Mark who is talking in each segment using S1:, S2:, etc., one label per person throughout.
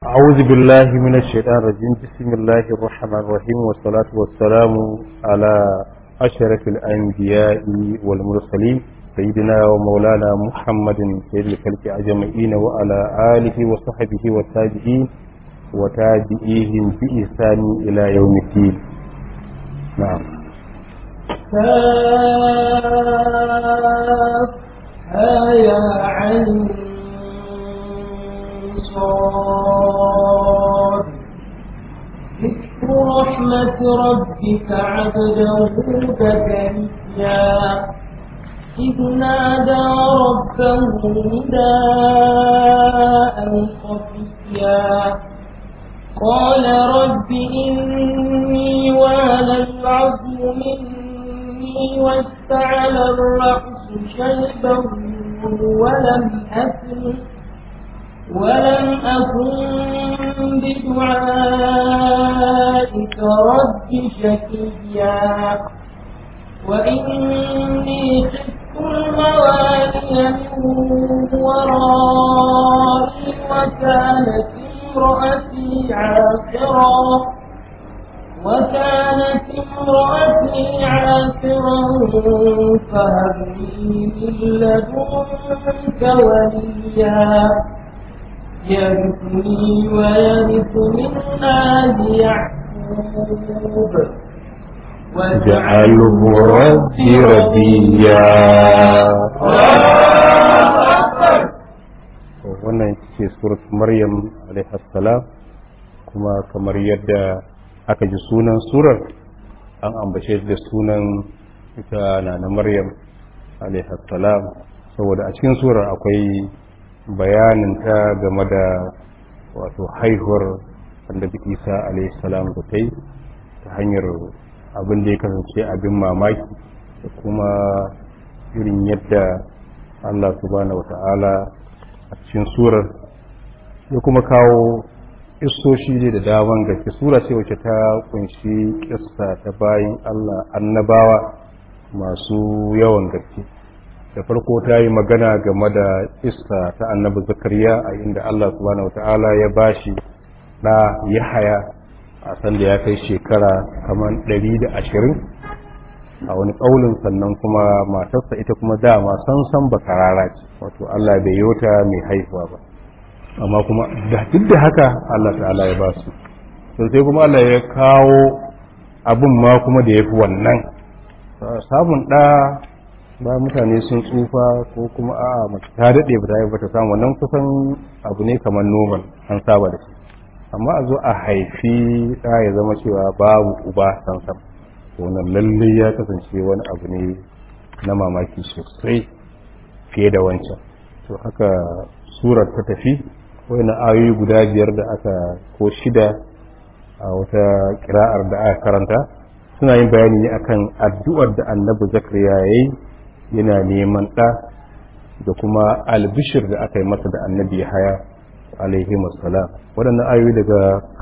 S1: أعوذ بالله من الشيطان الرجيم بسم الله الرحمن الرحيم والصلاة والسلام على أشرف الأنبياء والمرسلين سيدنا ومولانا محمد سيد الخلق أجمعين وعلى آله وصحبه والتابعين وتابعيهم بإحسان إلى يوم الدين نعم
S2: يا عين صاد ذكر رحمة ربك عبده زكريا إذ نادى ربه نداء خفيا قال رب إني وهن العظم مني واستعل الرأس شيبا ولم أكن ولم أكن بدعائك رب شكيا وإني خفت الموالي من ورائي وكانت امرأتي عاقرا وكانت امرأتي عاقرا فهب لي من لدنك وليا يرثني ويرث من آل يعقوب
S1: جعله ربي ربيا wannan ce surat maryam salam kuma kamar yadda aka ji sunan surar an ambace da sunan ita na na maryam salam saboda a cikin surar akwai bayanin ta game da wato haihuwar annabi isa salam da ta yi ta hanyar abin da ya kasance abin mamaki da kuma irin yadda allah subhanahu wata'ala a cikin surar ya kuma kawo isoshi ne da daman gaske sura ce wacce ta kunshi kissa ta bayin allah annabawa masu yawan gaske da farko ta yi magana game da kissa ta annabi zakariya a inda allah subhanahu wata'ala ya bashi da yahaya a sanda ya kai shekara kamar ɗari da ashirin a wani ƙaunin sannan kuma matarsa ita kuma dama san san bakarara ce wato Allah bai yota mai haihuwa ba amma kuma da duk da haka Allah ta'ala ya ba su sai kuma Allah ya kawo abin ma kuma da ya fi wannan samun ɗa ba mutane sun tsufa ko kuma a mace ta daɗe ba ta yi ba ta samu wannan kusan abu ne kamar normal an saba da shi amma a zo a haifi ɗa ya zama cewa babu uba sansan wannan lallai ya kasance wani abu ne na mamaki sosai fiye da wancan to haka surar ta tafi wani ayoyi guda biyar da aka ko shida a wata kira'ar da aka karanta suna yin bayani ne akan addu'ar da annabi zakariya ya yi yana neman ɗa da kuma albishir da aka yi masa da annabi haya alaihi salam waɗannan ayoyi daga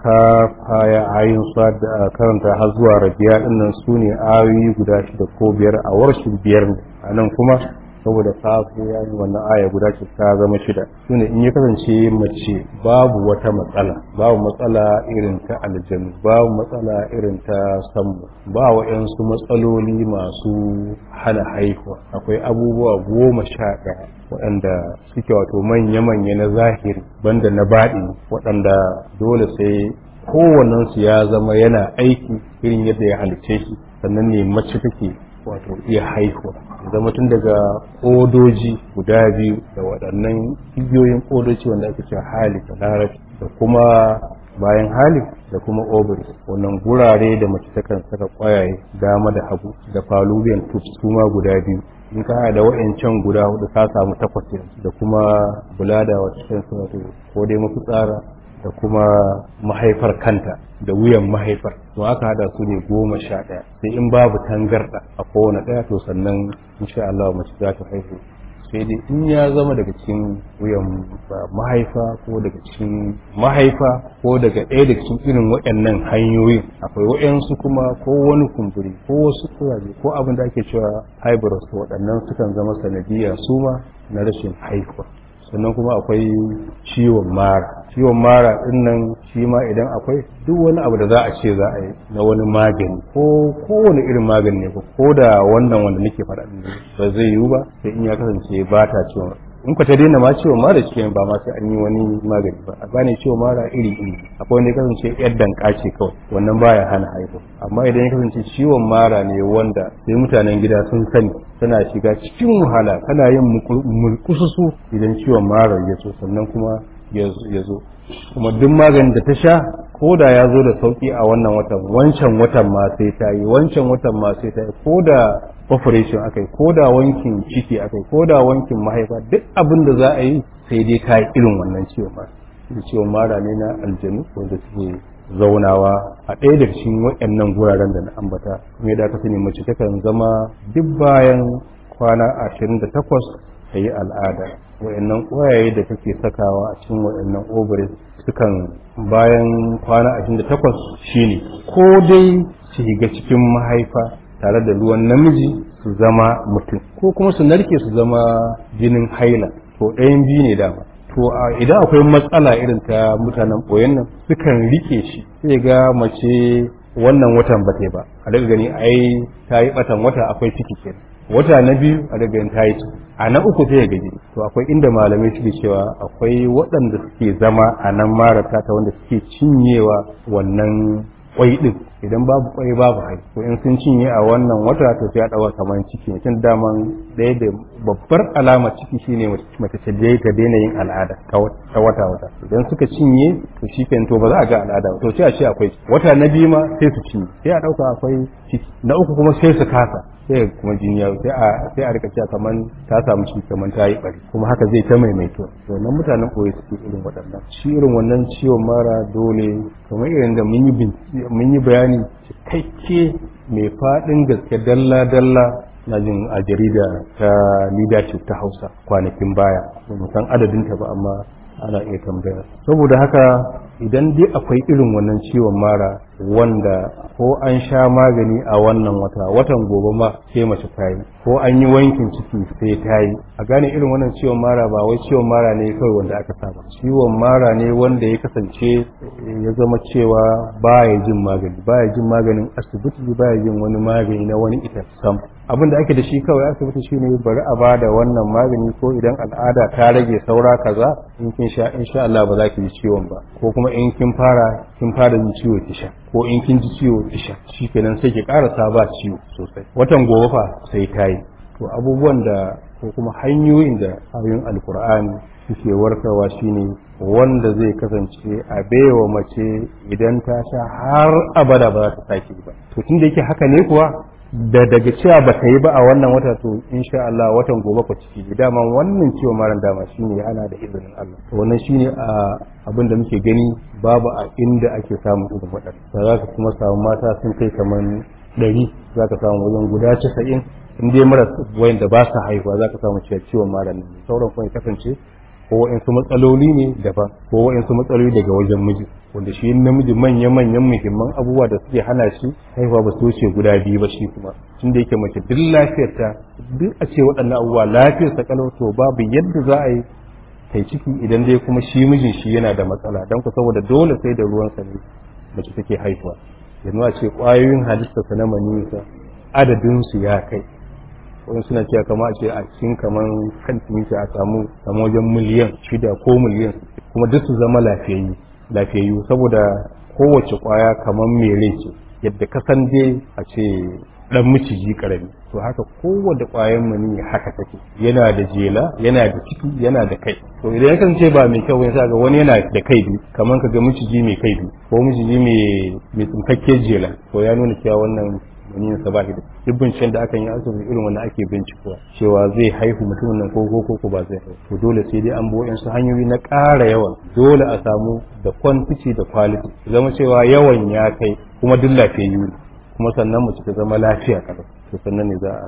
S1: kafaya ayin sa da karanta har zuwa rabiya dinnan su ne ayoyi guda shida ko biyar a warshin biyar a nan kuma saboda safu ya yi wannan aya guda ce ta zama shida su ne in ya kasance mace babu wata matsala babu matsala irin ta aljanu babu matsala irin ta sammu ba wa'yansu matsaloli masu hana haihuwa akwai abubuwa goma sha ɗaya waɗanda suke wato manya-manya na zahiri banda na baɗi waɗanda dole sai kowannensu ya zama yana aiki irin yadda ya halice shi sannan ne mace take wato iya haihuwa zama tun daga ƙodoji guda biyu da waɗannan igiyoyin ƙodoci wanda ake cewa hali da larabci da kuma bayan hali da kuma ovaries wannan gurare da mace takan saka ƙwayaye dama da hagu da fallopian tubes su ma guda biyu in ka da wa'ancan guda hudu ka samu takwas da kuma bulada wata cikin wato ko dai mafitsara da kuma mahaifar kanta da wuyan mahaifar to aka hada su ne goma sha ɗaya sai in babu tangarɗa a kowane ɗaya to sannan insha Allah mace za ta haihu sai dai in ya zama daga cikin wuyan mahaifa ko daga cikin mahaifa ko daga ɗaya daga cikin irin waɗannan hanyoyin akwai waɗansu kuma ko wani kumburi ko wasu kuraje ko abin da ake cewa hybrid waɗannan sukan zama sanadiyya su ma na rashin haihuwa sannan kuma akwai ciwon mara ciwon mara din nan shi ma idan akwai duk wani abu da za a ce za a yi na wani magani ko kowane irin magani ne ko da wannan wanda nake faɗa din ba zai yiwu ba sai in ya kasance ba ta ciwon in ka ta daina ma ciwon mara cikin ba ma sai an yi wani magani ba a gane ciwon mara iri iri akwai wanda ya kasance yar danka ce kawai wannan baya hana haihu amma idan ya kasance ciwon mara ne wanda sai mutanen gida sun sani tana shiga cikin wahala kana yin mulkususu idan ciwon mara ya zo sannan kuma ya zo kuma duk maganin da ta sha ko da ya zo da sauki a wannan watan wancan watan ma sai ta yi wancan watan ma sai ta yi ko da operation akai ko da wankin ciki akai ko da wankin mahaifa duk abin da za a yi sai dai ka yi irin wannan ciwon mara ciwon mara ne na aljanu wanda suke zaunawa a ɗaya daga cikin waɗannan guraren da na ambata kuma yadda aka sani mace takan zama duk bayan kwana ashirin da takwas ta yi al'ada waɗannan ƙwayaye da take sakawa a cikin waɗannan ovaries sukan bayan kwana ashirin da takwas shine ko dai su shiga cikin mahaifa tare da ruwan namiji su zama mutum ko kuma su narke su zama jinin haila to ɗayan biyu ne dama to idan akwai matsala irin ta mutanen ɓoyen nan sukan rike shi sai ga mace wannan watan ba ta ba a daga gani ai ta yi batan wata akwai ciki kenan wata na biyu a daga gani ta yi ciki a na uku sai gaji to akwai inda malamai suke cewa akwai waɗanda suke zama a nan marata ta wanda suke cinyewa wannan kwai din idan babu kwai babu hai to in sun cinye a wannan wata to sai a dawa kamar ciki ne tun daman ɗaya da babbar alama ciki shine mace ta je ta daina yin al'ada ta wata wata idan suka cinye to shi to ba za a ga al'ada ba to sai a ce akwai wata na biyu ma sai su cinye sai a dauka akwai ciki na uku kuma sai su kasa sai kuma jini ya sai a sai a rika cewa kaman ta samu ciki kaman ta yi bari kuma haka zai ta maimaito wannan mutanen koyi suke irin waɗannan shi irin wannan ciwon mara dole kamar irin da mun yi mun yi bayani cikakke mai faɗin gaske dalla dalla na jin a jarida ta leadership ta hausa kwanakin baya ba san adadinta ba amma ana iya tambaya saboda haka idan dai akwai irin wannan ciwon mara wanda ko an sha magani a wannan wata watan gobe ma sai mace ta yi ko an yi wankin ciki sai ta yi a gane irin wannan ciwon mara ba wai ciwon mara ne kawai wanda aka saba ciwon mara ne wanda ya kasance ya zama cewa baya jin magani baya jin maganin asibiti baya jin wani magani na wani ita sam abin da ake da shi kawai asibiti shine bari a ba da wannan magani ko idan al'ada ta rage saura kaza in kin sha insha Allah ba za ki ji ciwon ba ko kuma in kin fara kin fara jin ciwo ki sha ko in kin ji ciwo ki sha shikenan sai ki karasa ba ciwo sosai watan gobe fa sai ta yi to abubuwan da ko kuma hanyoyin da ayoyin alkur'ani suke warkarwa shine wanda zai kasance a baiwa mace idan ta sha har abada ba za ta sake ba to tun da yake haka ne kuwa da daga cewa ba ta yi ba a wannan wata to insha Allah watan gobe ku ciki dama wannan ciwo maran dama shine ana da izinin Allah to wannan shine a abin da muke gani babu a inda ake samun irin waɗanda za ka kuma samu mata sun kai kaman ɗari za ka samu wajen guda casa'in in dai mara wayan da ba su haihuwa za ka samu cewa ciwon maran ne sauran kuma ya kasance ko wa'insu matsaloli ne daban ko wa'insu matsaloli daga wajen miji wanda shi namiji manya-manyan muhimman abubuwa da suke hana shi haihuwa ba su wuce guda biyu ba shi kuma tun da yake mace duk lafiyarta duk a ce waɗannan abubuwa lafiyar ta kalau to babu yadda za a yi kai ciki idan dai kuma shi mijin shi yana da matsala don ku saboda dole sai da ruwan sa ne mace take haihuwa yanzu a ce ƙwayoyin halittarsa na maniyinsa adadin su ya kai wani suna cewa kama a ce a cikin kamar kan timita a samu samu wajen miliyan shida ko miliyan kuma duk su zama lafiyayyu lafiyayyu saboda kowace kwaya kamar mai rai ce yadda ka san dai a ce dan miciji karami to haka kowace kwayan mani haka take yana da jela yana da ciki yana da kai to idan ya kasance ba mai kyau sai ga wani yana da kai biyu kamar ka ga miciji mai kai biyu ko miciji mai mai tsinkakke jela to ya nuna cewa wannan maniyin sa ba shi da duk binciken da aka yi asibiti irin wannan ake bincikowa cewa zai haihu mutumin nan ko ko ko ba zai haihu to dole sai dai an bi su hanyoyi na ƙara yawan dole a samu da quantity da quality zama cewa yawan ya kai kuma duk lafiyayyu ne kuma sannan mace ta zama lafiya kada to sannan ne za a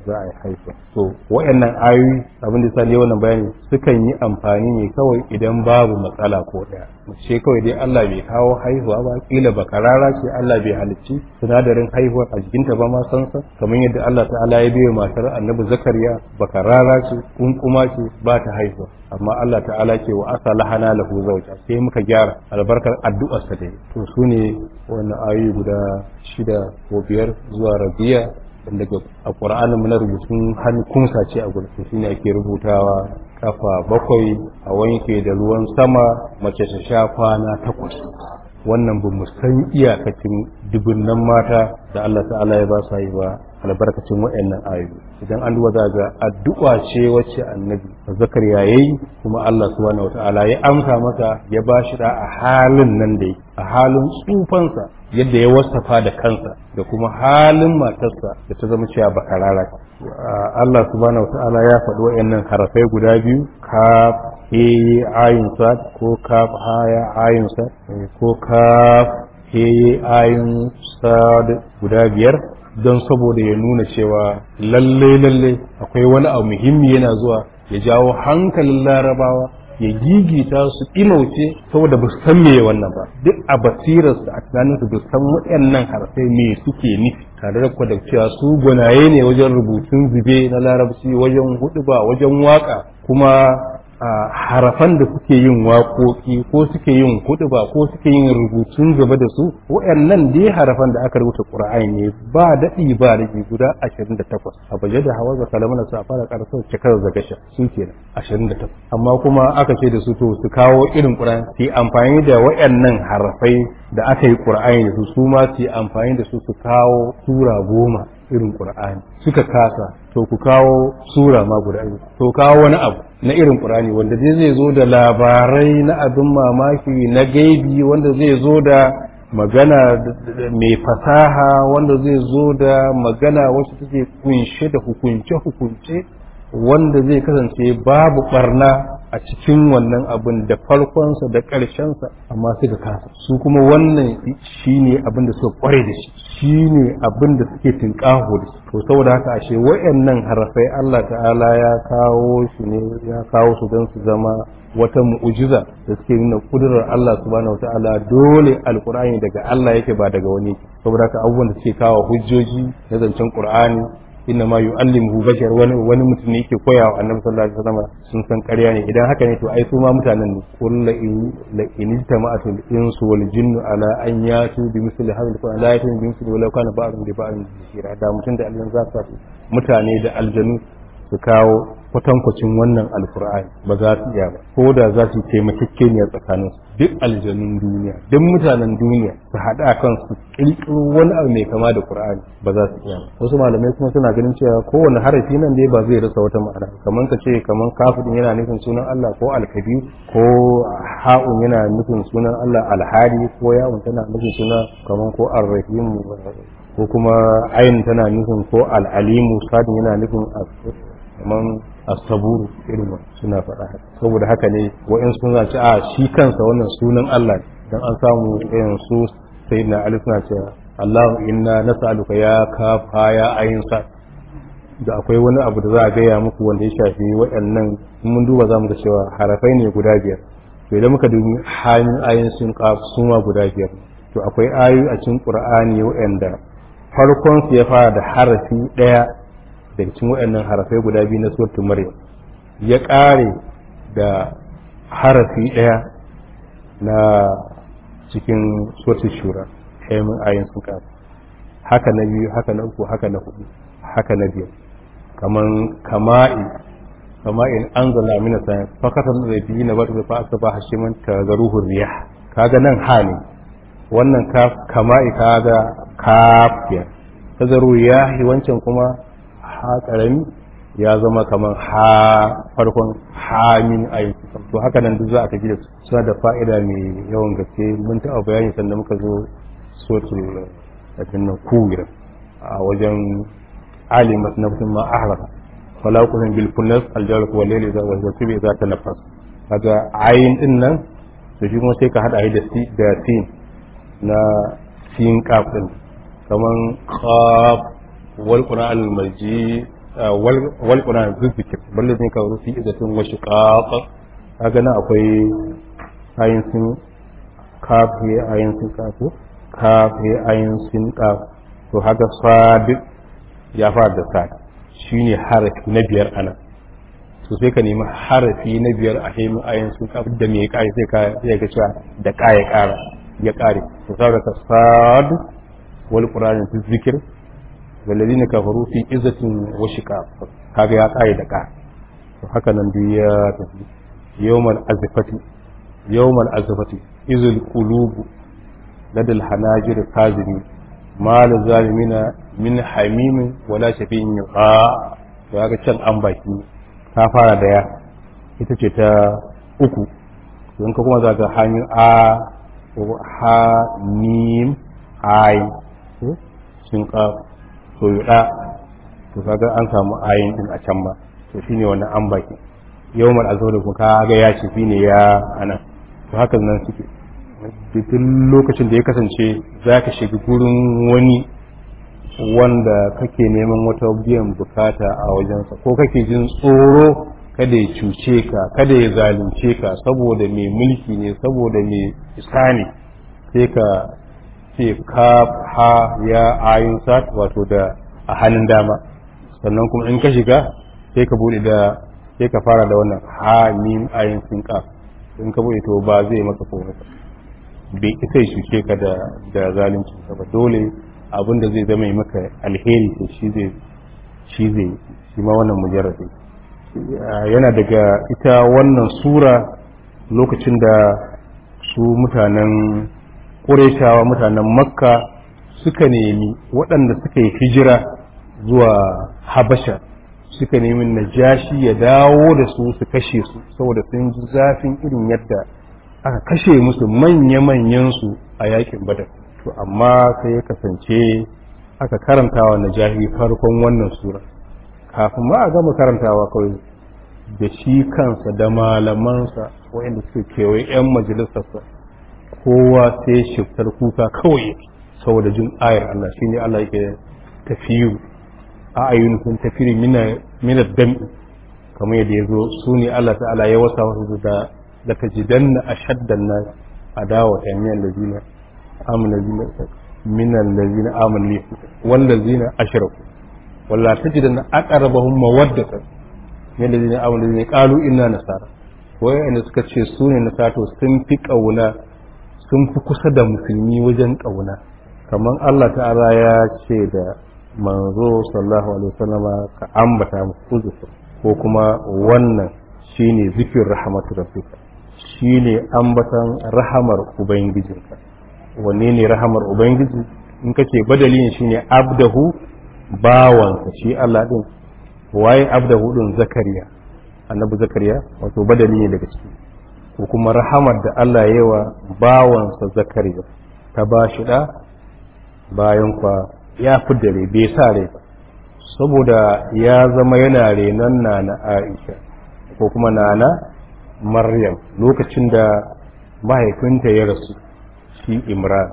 S1: za a yi haihuwa to wayannan ayoyi abin da sani wannan bayani sukan yi amfani ne kawai idan babu matsala ko daya mace kawai dai Allah bai kawo haihuwa ba kila bakarara ce Allah bai halicci sinadarin haihuwa a jikinta ba ma san sa kamar yadda Allah ta'ala ya biyo matar Annabi Zakariya bakarara ce kunkuma ce ba ta haihuwa amma Allah ta'ala ce wa asa lahana lahu zawja sai muka gyara albarkar addu'ar sa dai to sune wannan ayoyi guda shida ko biyar zuwa rabiya daga a ƙur'anin na rubutun hannu kunsa ce a gurin shine ake rubutawa kafa bakwai a wanke da ruwan sama mace ta sha kwana takwas wannan ba mu san iyakacin dubunnan mata da Allah ta'ala ya ba sa yi ba albarkacin waɗannan ayoyi idan an duba ga addu'a ce wacce annabi zakariya yayi kuma Allah subhanahu wata'ala ya amsa masa ya ba shi da a halin nan da a halin tsufansa yadda ya wasafa da kansa da kuma halin matarsa da ta zama cewa bakarara Allah subhanahu wata'ala ya faɗi waɗannan harafai guda biyu ka he ayin sad ko kaf haya ayin sad ko kaf he ayin sad guda biyar don saboda ya nuna cewa lalle lalle akwai wani abu muhimmi yana zuwa ya jawo hankalin larabawa ya gigita su imauce saboda ba su san me wannan ba duk a basirarsu a tunaninsu ba san waɗannan harfai me suke nufi tare da da cewa su gwanaye ne wajen rubutun zube na larabci wajen hudu ba wajen waka kuma a harafan da suke yin waƙoƙi ko suke yin ba ko suke yin rubutun gaba da su waɗannan dai harafan da aka rubuta ƙur'ani ne ba daɗi ba rage guda 28 a baje da hawa ga kalamana su a fara ƙarsar cikar zagasha su ke 28 amma kuma aka ce da su to su kawo irin ƙur'ani su yi amfani da waɗannan harafai da aka yi ƙur'ani da su su ma su yi amfani da su su kawo sura goma irin ƙur'ani suka kasa to ku kawo sura ma guda biyu to kawo wani abu na irin ƙur'ani wanda zai zai zo da labarai na abin mamaki na gaibi wanda zai zo da magana mai fasaha wanda zai zo da magana wacce take kunshe da hukunce-hukunce wanda zai kasance babu barna a cikin wannan abin da farkonsa da ƙarshensa amma suka kasa su kuma wannan shine abin da suka kware da shi shine abin da suke tinƙaho da shi to saboda haka ashe wayannan harafai Allah ta'ala ya kawo shi ne ya kawo su don su zama wata mu'ujiza da suke nuna kudurar Allah subhanahu wata'ala dole alqur'ani daga Allah yake ba daga wani saboda haka abubuwan da suke kawo hujjoji na zancen qur'ani inna ma yu'allimuhu bashar wani wani mutum ne yake koya wa annabi sallallahu alaihi wasallam sun san ƙarya ne idan haka ne to ai su ma mutanen ne qul la in la in jama'atul insu wal jinnu ala an yatu bi misli hadha al-qur'an la yatu bi misli walau kana ba'dun bi ba'din basira da mutum da aljan za su mutane da aljanu su kawo kwatankwacin wannan alkur'ani ba za su iya ba ko da za su taimakekeniya tsakanin su duk aljanun duniya duk mutanen duniya su haɗu a kan su ƙirƙiro wani abu mai kama da qur'ani ba za su iya ba wasu malamai kuma suna ganin cewa kowane harafi nan dai ba zai rasa wata ma'ana kamar ka ce kamar kafin yana nufin sunan Allah ko alkabiru ko ha'un yana nufin sunan Allah alhari ko ya'un tana nufin sunan kamar ko arrahimu ko kuma ayin tana nufin ko al'alimu sadin yana nufin kamar astaburu irin suna faɗa saboda haka ne wa'in sun zaci a shi kansa wannan sunan Allah dan an samu irin su sayyidina Ali suna cewa Allahu inna nas'aluka ya kafa ya ayin sa da akwai wani abu da za a gaya muku wanda ya shafi waɗannan mun duba za mu ga cewa harafai ne guda biyar to idan muka dubi hanyar ayin sun kaf suma guda biyar to akwai ayoyi a cikin Qur'ani waɗanda farkon su ya fara da harafi ɗaya daga cikin waɗannan harafai guda biyu na suratul maryam ya ƙare da harafi ɗaya na cikin suratul shura haimin ayin sun kafa haka na biyu haka na uku haka na hudu haka na biyar kaman kama'i kama'in anzala mina sayan fakatan da biyu na bata fa asaba hashiman tagaruhu riyah kaga nan ha ne wannan kaf kama'i kaga kafiya tazaru yahi wancan kuma ha karami ya zama kamar ha farkon hamin aiki to haka nan duk za a tafi da su suna da fa'ida mai yawan gaske mun taɓa bayani sanda muka zo sotul abin nan kuwira a wajen alimat na mutum ma ahraka fala kullun bil kunnas al jalq wal layli za wa tibi za ta nafas kaga ayin din nan to shi kuma sai ka hada da si da sin na sin kaf din kaman qaf wal qur'an al majid wal qur'an zikr balle ne ka rufi izatin wa shiqaq kaga nan akwai ayin sun kaf he ayin sun kaf kaf he ayin sun kaf to haka sad ya fara da sad shine harafi na biyar ana to sai ka nemi harafi na biyar a hemin ayin sun kaf da me kai sai ka sai ga cewa da kaya kara ya kare to saboda ka sad wal qur'an zikr والذين كفروا في عزة وشقاق kaga ya kai da ka to haka nan duk ya tafi yawmal azfati yawmal azfati izul qulub ladal hanajir kazimi mal zalimina min hamim wala shafi'in yuqa to kaga can an baki ta fara da ya ita ce ta uku don ka kuma zaka hanyar a ha mim ai sun ka to yuɗa to kaga an samu ayin din a can ba to shine wannan an baki yawmal azhar kuma kaga ya ce shine ya ana to haka nan suke duk lokacin da ya kasance zaka shiga gurin wani wanda kake neman wata biyan bukata a wajensa ko kake jin tsoro kada ya cuce ka kada ya zalunce ka saboda mai mulki ne saboda mai isa ne sai ka ce ka ha ya ayin sat wato da a hannun dama sannan kuma in ka shiga sai ka bude da sai ka fara da wannan ha mim ayin sin ka in ka bude to ba zai maka komai ba bai isa shuke ka da da zalunci ba dole abin da zai zama yi maka alheri to shi zai shi zai shi ma wannan mujarrabi yana daga ita wannan sura lokacin da su mutanen ƙureshawa mutanen makka suka nemi waɗanda suka yi hijira zuwa habasha suka nemi najashi ya dawo da su su kashe su saboda sun ji zafin irin yadda aka kashe musu manya-manyansu a yakin badar to amma sai ya kasance aka karantawa najahi farkon wannan sura kafin ma a gama karantawa kawai da shi kansa da malamansa waɗanda suka kewaye 'yan majalisarsa kowa sai shiftar kuka kawai saboda jin ayar Allah shi ne Allah yake tafiyu a ayyunkun tafiri mina dam'i kamar yadda ya zo su ne Allah ta'ala ya wasa wasu da da ta jidan na a shaddan na adawa ta miyan da zina amin da zina minan da zina amin ne wanda zina ashiraku walla ta jidan na aqrabahum mawaddatan min da zina amin da zina qalu inna nasara wayanda suka ce su ne nasara to sun fi kauna sun fi kusa da musulmi wajen ƙauna kamar Allah ta'ala ya ce da manzo sallallahu alaihi wasallama ka ambata musu ko kuma wannan shine zikir rahmatu rabbika shine ambatan rahamar ubangijinka wanne ne rahamar ubangiji in kace badalin shine abdahu bawansa shi Allah din waye abdahu din zakariya annabi zakariya wato badali ne daga ciki ko kuma rahamar da Allah ya wa bawansa zakariya ta ba shi da bayan kwa ya fi dare bai sa rai ba saboda ya zama yana renon na na aisha ko kuma nana maryam lokacin da mahaifinta ya rasu shi imran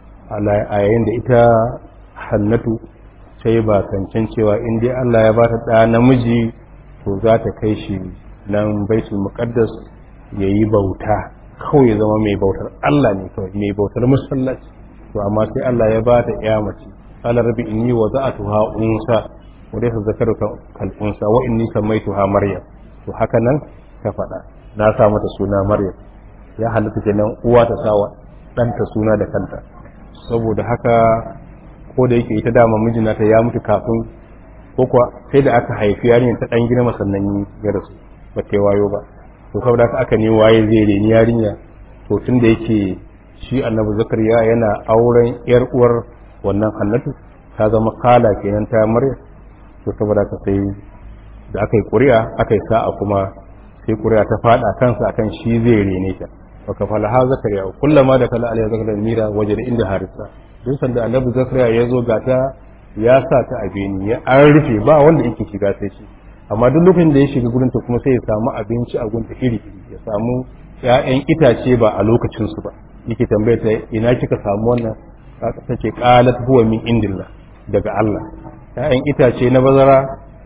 S1: a yayin da ita hannatu sai ba kancan cewa in dai Allah ya ba ta ɗa namiji to za ta kai shi nan baitul muqaddas ya yi bauta kawai ya zama mai bautar Allah ne kawai mai bautar musallaci to amma sai Allah ya ba ta ya mace qala rabbi inni wada'tuha unsa wa laysa zakaru kal unsa wa inni samaituha maryam to haka nan ta faɗa na sa mata suna maryam ya halatta kenan uwa ta sa wa ɗanta suna da kanta saboda haka ko da yake ita dama mijinata ya mutu kafin ko kuwa sai da aka haifi yarinyar ta ɗan girma sannan ya rasu ba ta wayo ba to saboda haka aka ne waye zai reni yarinya to tun da yake shi annabi zakariya yana auren yar uwar wannan hannatu ta zama kala kenan ta maryam to saboda haka sai da aka yi ƙuri'a aka yi sa'a kuma sai ƙuri'a ta faɗa kansa akan shi zai rene ta wa kafala ha zakariya kullama da kala alayhi zakariya mira waje da inda harisa duk sanda annabi zakariya ya zo gata ya sa ta a beni ya an rufe ba wanda yake shiga sai shi amma duk lokacin da ya shiga gurin ta kuma sai ya samu abinci a gunta iri ya samu ƴaƴan itace ba a lokacin su ba yake tambaya ta ina kika samu wannan ta ce qalat huwa min indillah daga Allah ƴaƴan itace na bazara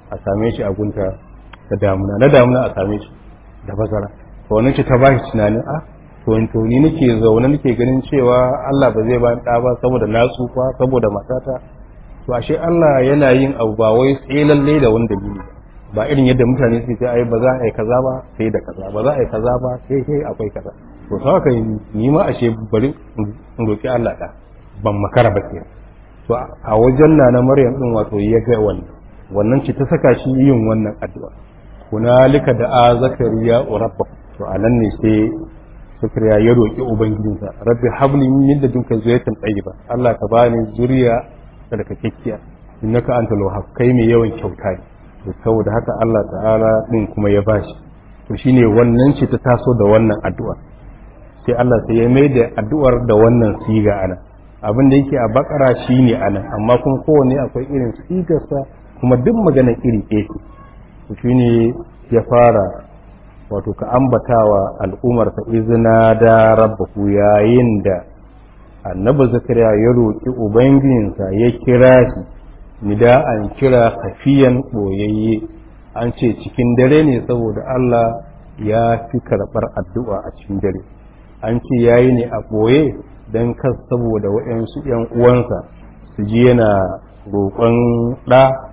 S1: a same shi a gunta da damuna na damuna a same shi da bazara to wannan ce ta bashi tunanin a to to ni nake zaune nake ganin cewa Allah ba zai ba ɗa ba saboda na tsufa saboda matata to ashe Allah yana yin abu ba wai sai lalle da wani dalili ba irin yadda mutane suke ce ai ba za a yi kaza ba sai da kaza ba za a yi kaza ba sai sai akwai kaza to sai haka ni ma ashe bari in roki Allah da ban makara ba ke to a wajen na na Maryam din wato ya ga wannan wannan ce ta saka shi yin wannan addu'a hunalika da a zakariya rabba to anan ne sai zakariya ya roki ubangijinsa rabbi habli min ladunka zuriyatan tayyiba Allah ka bani zuriya tsarkakekkiya innaka antal wahhab kai mai yawan kyauta ne to saboda haka Allah ta'ala din kuma ya bashi to shine wannan ce ta taso da wannan addu'a sai Allah sai ya mai da addu'ar da wannan siga ana abin da yake a bakara shine ana amma kuma kowanne akwai irin sigarsa kuma duk magana iri ɗaya to shine ya fara wato ka ambatawa al'ummar ta izina da rabbaku yayin da annabi zakariya ya roƙi ubangijinsa ya kira shi nida'an kira kafiyan ɓoyayye an ce cikin dare ne saboda Allah ya fi karɓar addu'a a cikin dare an ce ya yi ne a ɓoye don kas saboda waɗansu ‘yan uwansa su ji yana roƙon ɗa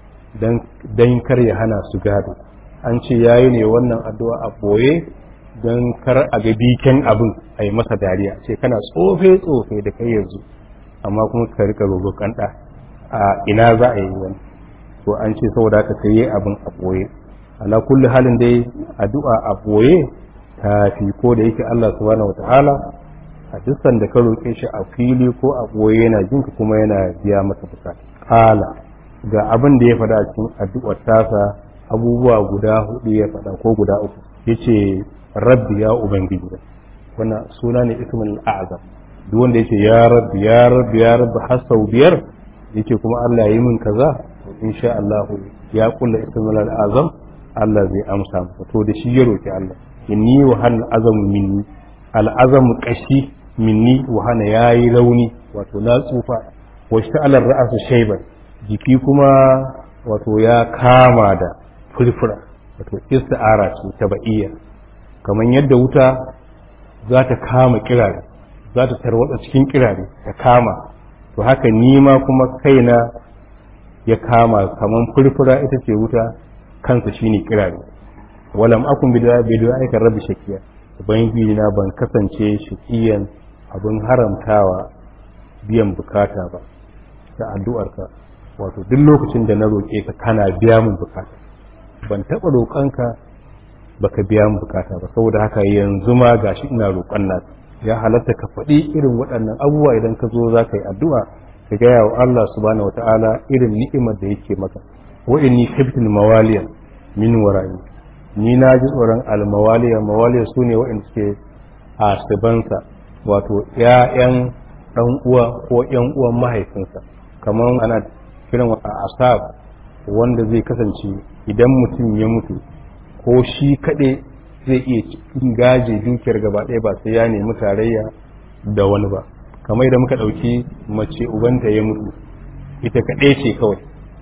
S1: don kar ya hana su gado an ce ya yi ne wannan addu'a a ɓoye don kar a ga biken abin a yi masa dariya ce kana tsofe-tsofe da kai yanzu amma kuma ka rika roƙon ɗa a ina za a yi wani to an ce saboda haka sai yi abin a ɓoye ala kulli halin dai addu'a a ɓoye ta fi ko da yake Allah subhanahu wata'ala a duk da ka roƙe shi a fili ko a ɓoye yana jinka kuma yana biya maka bukata kala ga abin da ya faɗa a cikin addu'ar tasa abubuwa guda hudu ya faɗa ko guda uku yace rabbi ya ubangiji wannan suna ne ismul a'zam duk wanda yace ya rabbi ya rabbi ya rabbi har sau biyar yake kuma Allah yi min kaza to insha Allah ya kulla ismul azam Allah zai amsa masa to da shi ya roki Allah inni wa hal azam minni al azam qashi minni wa hana yayi rauni wato na tsufa wa sha'ala ra'su shayban jiki kuma wato ya kama da furfura wato isti'ara ce ta ba'iyya kamar yadda wuta za ta kama kirare za ta tarwatsa cikin kirare ta kama to haka nima kuma kaina ya kama kaman furfura ita ce wuta kansa shine kirare walam akun bid'a bid'a aika rabbi shakiya ubangiji na ban kasance shakiyan abin haramtawa biyan bukata ba da addu'arka wato duk lokacin da na roƙe ka kana biya min bukata ban taɓa roƙonka baka biya min bukata ba saboda haka yanzu ma gashi ina roƙon naka ya halatta ka faɗi irin waɗannan abubuwa idan ka zo za ka yi addu'a ka gaya wa Allah subhanahu wa ta'ala irin ni'imar da yake maka wa inni khiftul mawaliya min wara'i ni na ji tsoron almawaliya mawaliya su ne waɗanda suke a sibansa wato ‘ya'yan ɗan uwa ko ‘yan uwan mahaifinsa kamar ana kiran wa asab wanda zai kasance idan mutum ya mutu ko shi kaɗai zai iya cikin gaje dukiyar gaba ɗaya ba sai ya nemi tarayya da wani ba kamar da muka ɗauki mace ubanta ya mutu ita kaɗai ce kawai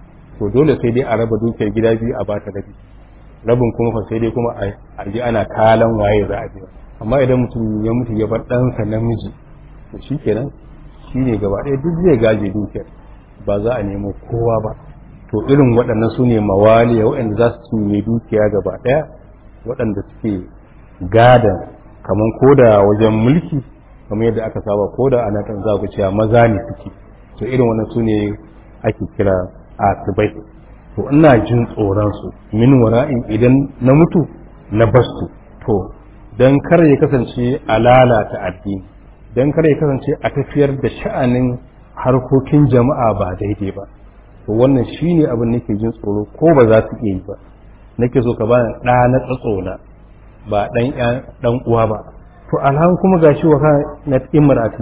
S1: to dole sai dai a raba dukiyar gida biyu a bata rabi rabin kuma fa sai dai kuma a ji ana kalan waye za a biya amma idan mutum ya mutu ya bar ɗansa namiji to shi kenan shi ne gaba ɗaya duk zai gaje dukiyar ba za a nemo kowa ba to irin waɗannan su ne mawaliya waɗanda za su cinye dukiya gaba ɗaya waɗanda suke gadan kamar koda wajen mulki kamar yadda aka saba koda ana kan za ku cewa maza ne suke to irin wannan su ne ake kira asibai to ina jin tsoron su min wara'in idan na mutu na basu to dan kar ya kasance a lalata addini dan kar ya kasance a tafiyar da sha'anin harkokin jama'a ba daidai ba to wannan shine abin nake jin tsoro ko ba za su iya yi ba nake so ka bani ɗa na tsatsona ba ɗan ɗan uwa ba to alhan kuma gashi wa kan na imrati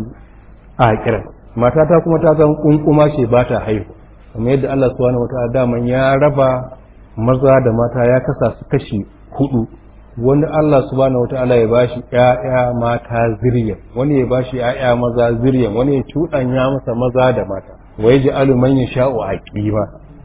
S1: a kiran matata kuma ta san kunkuma ce ba ta haihu kamar yadda Allah subhanahu wataala daman ya raba maza da mata ya kasa su kashi hudu wani Allah subhanahu wataala ya bashi ƴaƴa mata zuriya wani ya bashi ƴaƴa maza zuriya wani ya cuɗanya masa maza da mata wa yaj'alu man yasha'u aqima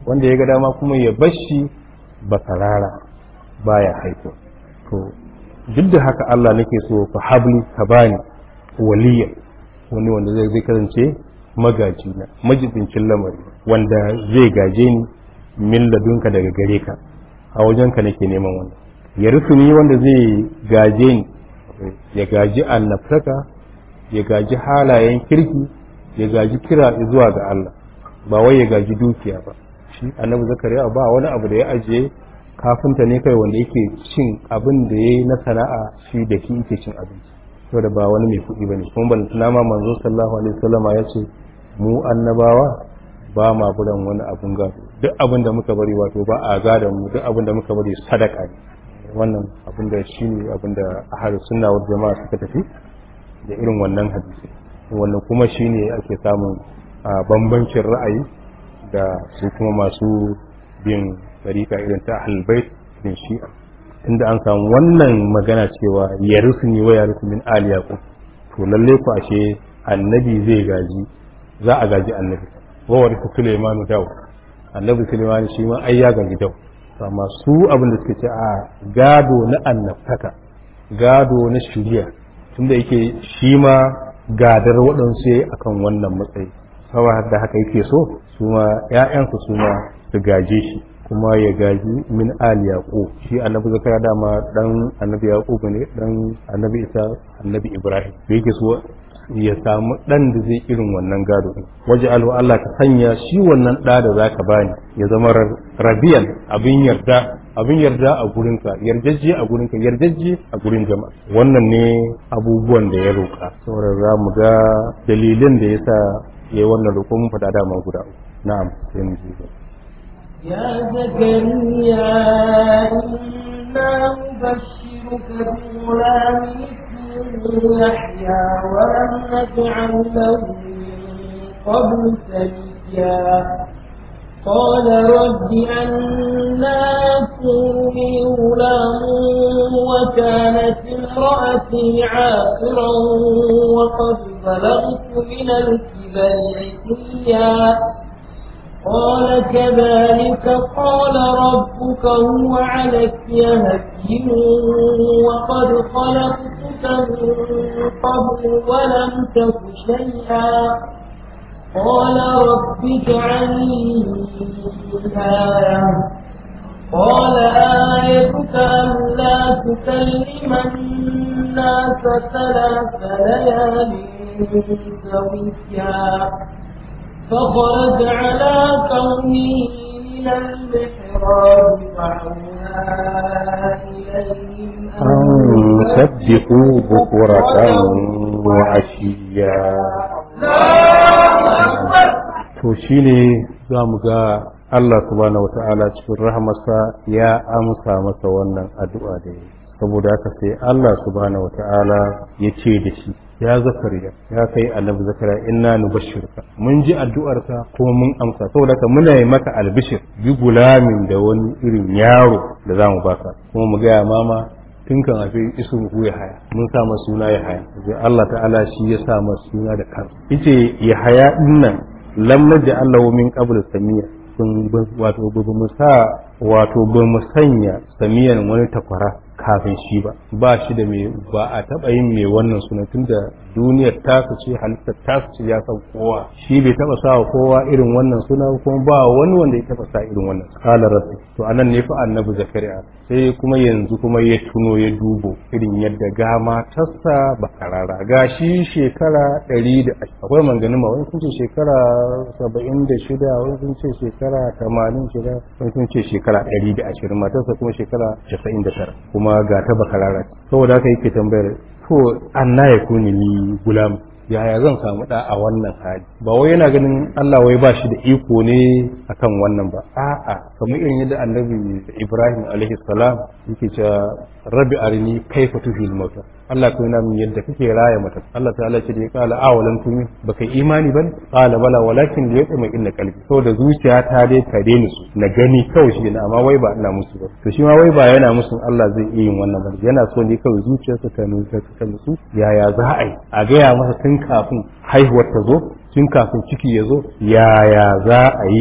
S1: wanda ya ga dama kuma ya bashi bakarara baya haihuwa to duk da haka Allah nake so fa habli ka bani waliya wani wanda zai zai kasance magaji na majibincin lamari wanda zai gaje ni min ladunka daga gare ka a wajenka nake neman wannan ya ni wanda zai gaje ni ya gaji annabtaka ya gaji halayen kirki ya gaji kira zuwa ga Allah ba wai ya gaji dukiya ba shi annabi zakariya ba wani abu da ya ajiye kafinta ne kai wanda yake cin abin da ya yi na sana'a shi da shi yake cin abinci saboda ba wani mai kuɗi ba ne kuma ban tuna ma manzo sallallahu alaihi wasallama ya ce mu annabawa ba ma buran wani abun gado duk abin da muka bari wato ba a gada mu duk abin da muka bari sadaka ne wannan abin da shi ne abin da ahadu sunna wal jama'a suka tafi da irin wannan hadisi wannan kuma shi ne ake samun bambancin ra'ayi da su kuma masu bin tsarika irin ta ahlbait din shi'a inda an samu wannan magana cewa ya rusuni wa ya min ali yaqub to lalle ku ashe annabi zai gaji za a gaji annabi wa warisa Sulaiman daw annabi Sulaiman shi ma ai ya gaji daw amma su abin da suke ce a gado na annabtaka gado na shiriya tunda yake shi ma gadar waɗansu yayi akan wannan matsayi saboda da haka yake so su ma ƴaƴansu su ma su gaje shi kuma ya gaji min ali yaqub shi annabi zakariya dama dan annabi yaqub ne dan annabi isa annabi ibrahim da yake so ya samu dan da zai irin wannan gado din waje alhu Allah ka sanya shi wannan da da zaka bani ya zama rabiyan abin yarda abin yarda a gurinka yarjejje a gurinka yarjejje a gurin jama'a wannan ne abubuwan da ya roka saboda za mu ga dalilin da yasa yayi wannan roƙo mun faɗa dama guda uku na'am sai mu ji
S2: يا زكريا إنا نبشرك بغلام اسمه يحيى ولم نجعل له من قبل سميا قال رب أنا يكون لي غلام وكانت امرأتي عاقرا وقد بلغت من الكبر عتيا قال كذلك قال ربك هو عليك هين وقد خلقتك من قبل ولم تك شيئا قال رب اجعلني آية قال آيتك ألا تكلم الناس ثلاث ليال سويا فخرج على قومه من المحراب وعونا إليهم
S1: أن سبحوا بكرة وعشيا to shine za mu ga Allah subhanahu wata'ala cikin rahamarsa ya amsa masa wannan addu'a da ya saboda haka sai Allah subhanahu wata'ala ya ce da shi ya zakariya ya kai annabi zakariya inna nubashshirka mun ji addu'arka kuma mun amsa saboda haka muna yi maka albishir bi gulamin da wani irin yaro da zamu baka kuma mu gaya mama tun kan haifi isun ku ya haya mun sa masa suna ya haya sai Allah ta'ala shi ya sa masa suna da kansa yace ya haya dinnan lam naj'al lahu min qabl samiya sun wato ba mu sa wato ba mu sanya samiyan wani takwara kafin shi ba ba shi da mai ba a taɓa yin mai wannan sunan tunda duniyar tasu ce halittar tasu ce ya san kowa shi bai taɓa sa wa kowa irin wannan suna kuma ba wani wanda ya taɓa sa irin wannan kala rasu to anan ne fa annabi zakariya sai kuma yanzu kuma ya tuno ya dubo irin yadda ga matarsa ba karara ga shi shekara ɗari da akwai manganin ma wani sun ce shekara saba'in da shida wani sun ce shekara tamanin shida wani sun ce shekara ɗari da ashirin matarsa kuma shekara casa'in da tara kuma ga ta bakarara saboda haka yake tambayar to anna ya kuni ni gulam yaya zan samu da a wannan hali ba wai yana ganin Allah wai ba shi da iko ne akan wannan ba a'a kamar irin yadda annabi Ibrahim alaihi salam yake cewa rabbi arini kaifa tuhil mauta Allah ko yana min yadda kake raya mata Allah ta'ala ce da ya kala awalan tumi baka imani ban qala bala walakin da yatma inna qalbi da zuciya ta dai ka ni su na gani kawai shi ne amma wai ba ina musu ba to shi ma wai ba yana musu Allah zai iya yin wannan ba yana so ne kawai zuciyarsa ta nutsa ta nutsu yaya za a yi a gaya masa tun kafin haihuwar ta zo tun kafin ciki ya zo yaya za a yi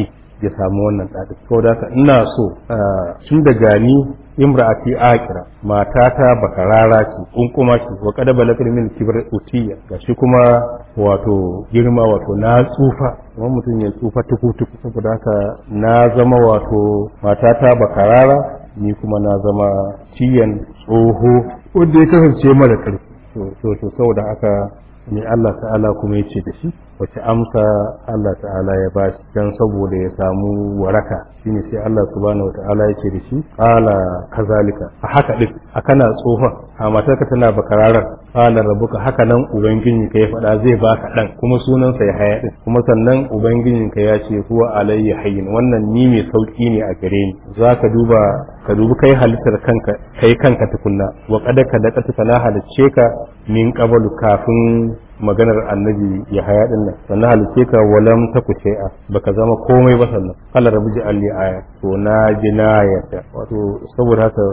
S1: ya samu wannan ɗaɗin saboda haka ina so tun da gani imra'ati akira matata bakarara ce kunkuma ce wa kada balakar min kibar utiya gashi kuma wato girma wato na tsufa kuma mutum ya tsufa tuku tuku saboda haka na zama wato matata bakarara ni kuma na zama ciyan tsoho wanda ya kasance mara ƙarfi to to saboda haka ne Allah ta'ala kuma ya ce da shi wace amsa Allah ta'ala ya ba shi don saboda ya samu waraka shine sai Allah subhanahu wata'ala ya ce da shi qala kazalika a haka din a kana tsohon a matarka tana bakararar qala rabbuka haka nan ubangijin ka ya faɗa zai baka dan kuma sunansa ya haya din kuma sannan ubangijin ka ya ce huwa alayya hayyin wannan ni mai sauki ne a gare ni zaka duba ka dubi kai halittar kanka kai kanka tukunna wa kada ka daƙa na halicce ka min qabalu kafin maganar annabi ya haya din nan sannan halice ka walam ta ku shay'a baka zama komai ba sannan Allah rabu ji alli aya to na ji na yadda wato saboda haka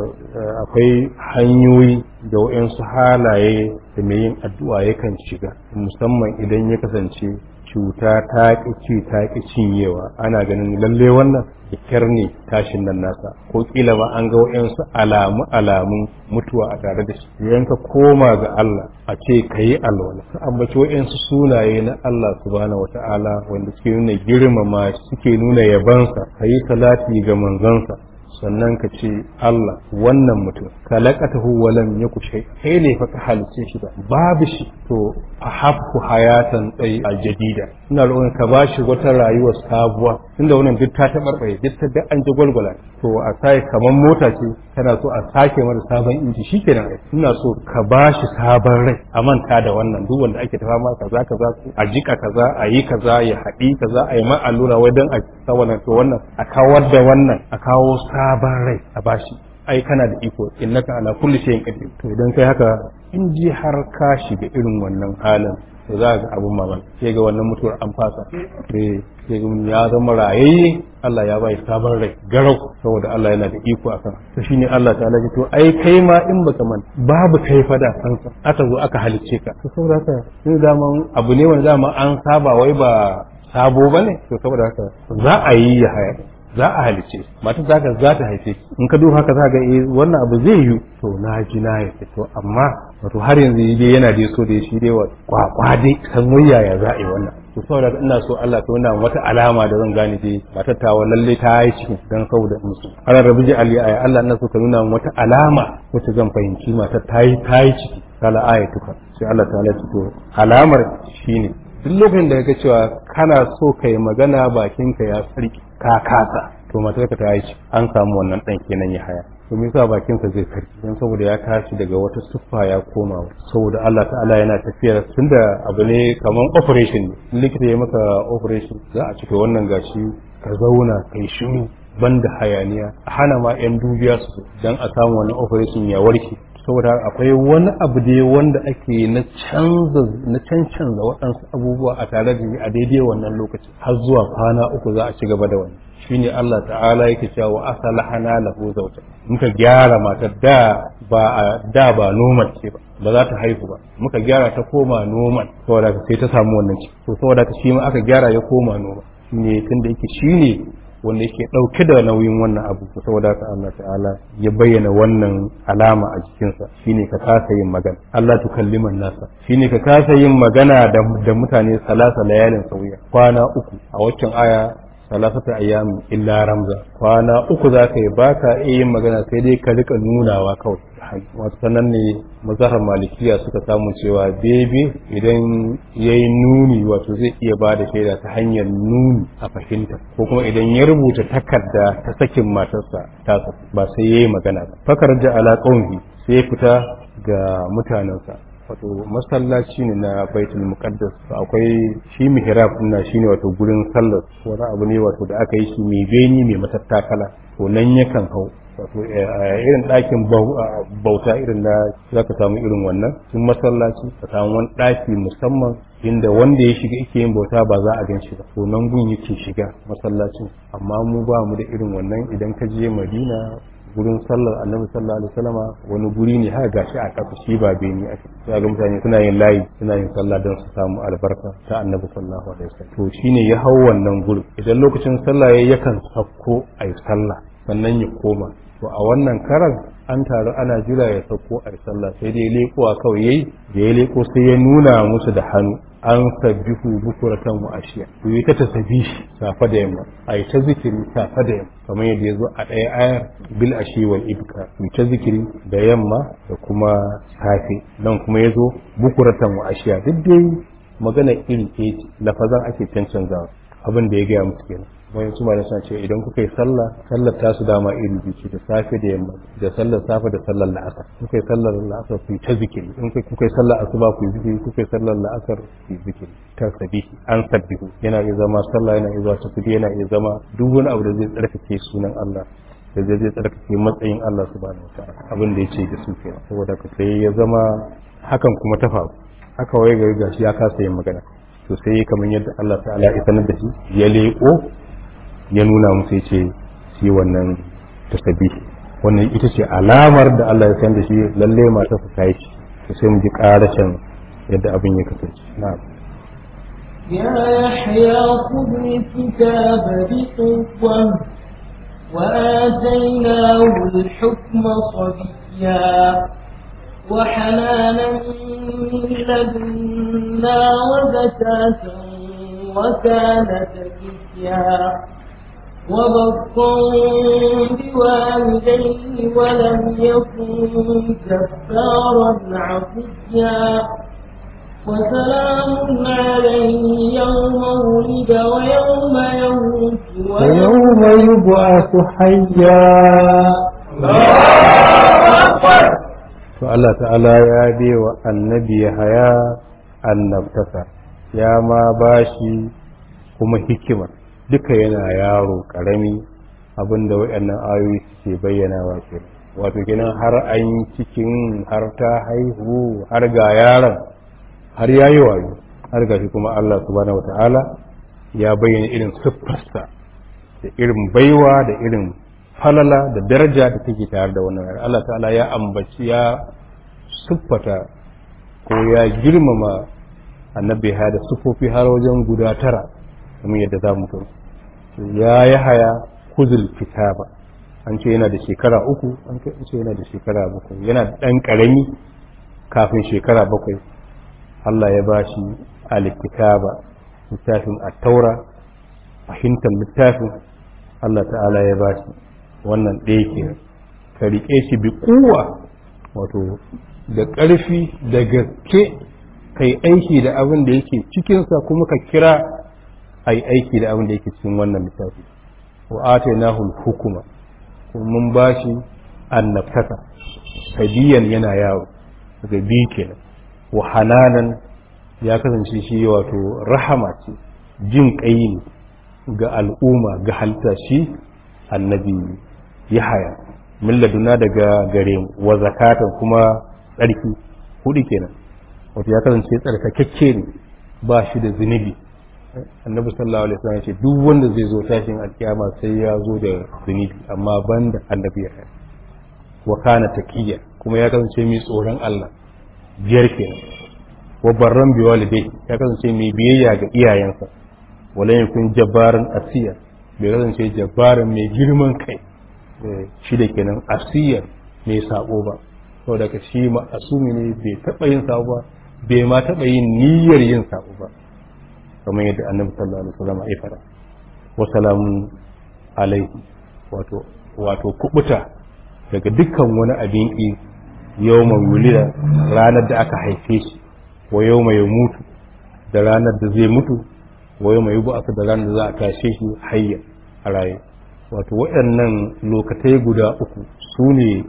S1: akwai hanyoyi da wayansu halaye da mai yin addu'a yakan shiga musamman idan ya kasance cuta ta ƙi ci ta ƙi cinyewa ana ganin lalle wannan kyar ne tashin nan nasa ko kila ba an ga wa'yansu alamu alamun mutuwa a tare da shi idan ka koma ga Allah a ce ka yi alwala ka ambaci wa'yansu sunaye na Allah subhanahu wata'ala wanda suke nuna girmama suke nuna yabansa ka yi salati ga manzansa sannan ka ce Allah wannan mutum kalaqatahu wa lam yaku shay kai ne fa ka halice shi ba babu shi to a habku hayatan tsayi a jadida ina roƙon ka bashi wata rayuwar sabuwa tunda wannan duk ta tabarbaye duk ta da an ji gwalgwala to a sai kamar mota ce kana so a sake mata sabon inji shikenan ai ina so ka bashi sabon rai a manta da wannan duk wanda ake tafa ma kaza kaza a jika kaza a yi kaza ya haɗi kaza a yi ma allura wai dan a sa wannan to wannan a kawar da wannan a kawo sabon rai a bashi ai kana da iko innaka ala kulli shay'in qadir to idan kai haka in ji har ka shiga irin wannan halin to za ga abun mamaki sai ga wannan mutuwar an fasa sai sai ga ya zama rayayye Allah ya bai sabon rai garau saboda Allah yana da iko akan to shine Allah ta ce to ai kai ma in baka man babu kai fada kansa aka zo aka halicce ka to saboda haka sai daman abu ne wanda dama an saba wai ba sabo bane to saboda haka za a yi ya haya za a halice mata za ka za ta haife in ka duba haka za ga eh wannan abu zai yi to na ji na ya to amma wato har yanzu dai yana dai so da shi dai wa kwakwa dai san wayaya za a yi wannan to saboda ina so Allah ta wannan wata alama da zan gane dai matar ta lalle ta yi cikin dan saboda musu Allah rabbi ji ali aya Allah ina so ka nuna wata alama wacce zan fahimci matar ta yi ta yi ciki kala ayatuka sai Allah ta to alamar shine duk lokacin da ga cewa kana so ka yi magana bakinka ya sarki ka kasa to matarka ta yi an samu wannan dan kenan ya haya to me yasa bakinsa zai sarki dan saboda ya tashi daga wata siffa ya koma saboda Allah ta'ala yana tafiya tunda abu ne kaman operation ne likita ya maka operation za a cika wannan gashi ka zauna kai shiru banda hayaniya a hana ma yan dubiya su dan a samu wannan operation ya warke saboda akwai wani abu da wanda ake na canza na cancanza waɗansu abubuwa a tare da a daidai wannan lokaci har zuwa kwana uku za a ci gaba da wani shine Allah ta'ala yake cewa wa asalahana lahu zawja muka gyara matar da ba a da ba normal ce ba ba za ta haihu ba muka gyara ta koma normal saboda sai ta samu wannan ciki to saboda shi ma aka gyara ya koma normal shine tunda yake shine wanda yake ɗauke da nauyin wannan abu saboda haka Allah ta'ala ya bayyana wannan alama a jikinsa shine ka kasa yin magana Allah tukalliman nasa shine ka kasa yin magana da, da mutane salasa layalin sauya kwana uku a waccan aya salasata ayyamin illa ramza kwana uku za ka yi ba ka iya yin magana sai dai ka rika nunawa kawai wasu sanan ne mazahar malikiya suka samu cewa bebe idan ya yi nuni wato zai iya ba da shaida ta hanyar nuni a fahimta ko kuma idan ya rubuta takarda ta sakin matarsa tasa ba sai ya yi magana ba fakar da ala sai ya fita ga mutanensa wato masallaci ne na baitul muqaddas akwai shi mihrab din shine wato gurin sallar wani abu ne wato da aka yi shi mai beni mai matattakala to nan yakan hau wato irin ɗakin bauta irin na za ka samu irin wannan sun masallaci ka samu wani ɗaki musamman inda wanda ya shiga yake yin bauta ba za a gan shi ba to nan gun yake shiga masallacin amma mu ba mu da irin wannan idan ka je madina gurin sallar annabi sallallahu alaihi wasallama wani guri ne haka gashi a kasa shi ba beni a sai ga mutane suna yin layi suna yin sallah don su samu albarka ta annabi sallallahu alaihi wasallam to shine ya hau wannan gurin idan lokacin sallah yayi yakan sakko ayi sallah sannan ya koma to a wannan karan an taru ana jira ya sauko a sallah sai dai lekowa kawai yayi da ya leko sai ya nuna musu da hannu an sabbihu bukuratan wa ashiya to yi ta tasbihi safa da yamma ai ta zikiri safa da yamma kamar yadda ya zo a ɗaya ayar bil ashi wal ibka yi ta zikiri da yamma da kuma safe nan kuma ya zo bukuratan wa ashiya duk dai magana iri ɗaya ce lafazan ake cancanzawa abin da ya gaya musu kenan bayan su malamai suna ce idan kuka yi sallah sallar ta su dama iri biyu ce da safe da yamma da sallar safe da sallar la'asar kuka yi sallar la'asar ku yi ta zikiri in kuka yi sallar asuba ku yi zikiri kuka yi sallar la'asar ku yi zikiri ta sabihi an sabbihu yana iya zama sallah yana iya zama tasbih yana iya zama duk wani abu da zai tsarkake sunan Allah da zai zai tsarkake matsayin Allah subhanahu wataala abin da ya ce da su kenan saboda ka sai ya zama hakan kuma ta faru haka waye gari gashi ya kasa yin magana to sai kamar yadda Allah ta'ala ya sanar da shi ya leƙo ya nuna musu ya ce shi wannan tasbihi wannan ita ce alamar da Allah ya san da shi lalle mata su kai shi to sai mu ji karashin yadda abin ya kasance na'am
S2: يا يحيى خذ الكتاب بقوة وآتيناه الحكم صبيا وحنانا من لدنا وزكاة وكان تقيا وبطا بوالديه ولم يكن جبارا عصيا وسلام عليه يوم ولد ويوم يموت
S1: ويوم يبعث حيا to Allah ta'ala ya bai wa annabi haya annabtaka ya ma bashi kuma hikima duka yana yaro karami abinda waɗannan ayoyi suke bayyanawa ke wato kenan har an yi cikin har ta haihu har ga yaron har ya yi wayo har ga shi kuma Allah subhanahu wata'ala ya bayyana irin siffarsa da irin baiwa da irin falala da daraja da take tare da wannan yaro Allah ta'ala ya ambaci ya siffata ko ya girmama annabi ya da siffofi har wajen guda tara kamar yadda za mu gani ya yi haya kuzul kitaba an ce yana da shekara uku an ce yana da shekara bakwai yana da ɗan ƙarami kafin shekara bakwai Allah ya ba shi alkitaba littafin attaura fahimtar littafin Allah ta'ala ya ba shi wannan ɗaya ke ka riƙe shi bi kuwa wato da ƙarfi da gaske kai aiki da abin da yake cikinsa kuma ka kira a yi aiki da abin da yake cikin wannan littafi wa atainahu hukuma kuma mun bashi annabtaka hadiyan yana yawo daga biyu kenan wa hananan ya kasance shi wato rahama ce jin kai ne ga al'umma ga halitta shi annabi yahaya min laduna daga gare mu wa zakatan kuma tsarki hudu kenan wato ya kasance tsarkakakke ne ba shi da zunubi annabi sallallahu alaihi wasallam ce duk wanda zai zo tashin alkiyama sai ya zo da zunubi amma banda annabi ya wa kana taqiyya kuma ya kasance mai tsoron Allah biyar kenan wa barran bi walidai ya kasance mai biyayya ga iyayensa wala yakun jabbaran asiya bai kasance jabbaran mai girman kai shi da kenan asiya mai sabo ba saboda ka shi ma asumi ne bai taba yin sabo ba bai ma taba yin niyyar yin sabo ba kamar yadda annabi sallallahu alaihi wasallam ya fara wa salamun alaihi wato wato kubuta daga dukkan wani abin ki yawma wulida ranar da aka haife shi wa yawma ya mutu da ranar da zai mutu wa yawma yub'athu da ranar da za a tashe shi hayya a raye wato waɗannan lokatai guda uku su ne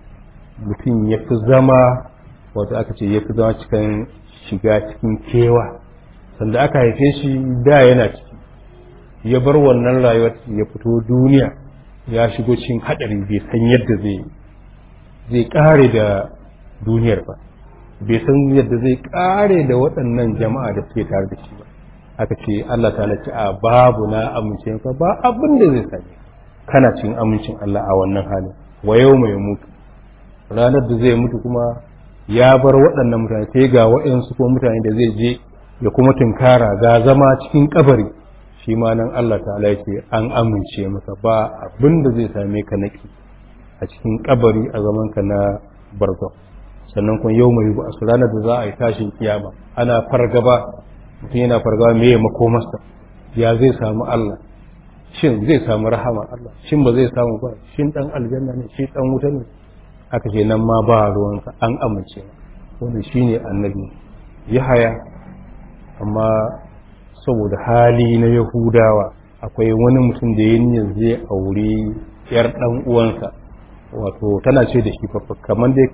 S1: mutum ya fi zama wato aka ce ya fi zama cikin shiga cikin kewa sanda aka haife shi da yana ciki ya bar wannan rayuwar ya fito duniya ya shigo cikin haɗari bai san yadda zai zai ƙare da duniyar ba bai san yadda zai ƙare da waɗannan jama'a da suke tare da shi ba aka ce Allah ta ce a babu na amince ka ba abin da zai same kana cikin amincin Allah a wannan halin wa yau mai mutu ranar da zai mutu kuma ya bar waɗannan mutane sai ga waɗansu ko mutane da zai je ya kuma tunkara ga zama cikin kabari shi ma nan Allah ta'ala ya ce an amince masa ba abin da zai same ka naki a cikin kabari a zaman ka na barza sannan kuma yau mai ba ranar da za a yi tashin kiyama ana fargaba mutum yana fargaba me ya makomarsa ya zai samu Allah shin zai samu rahama Allah shin ba zai samu ba shin dan aljanna ne shi dan wuta ne aka ce nan ma ba ruwanka an amince wannan shine annabi yahaya amma saboda hali na yahudawa akwai wani mutum da ya niyyar zai aure yar dan uwansa wato tana ce da shi kamar dai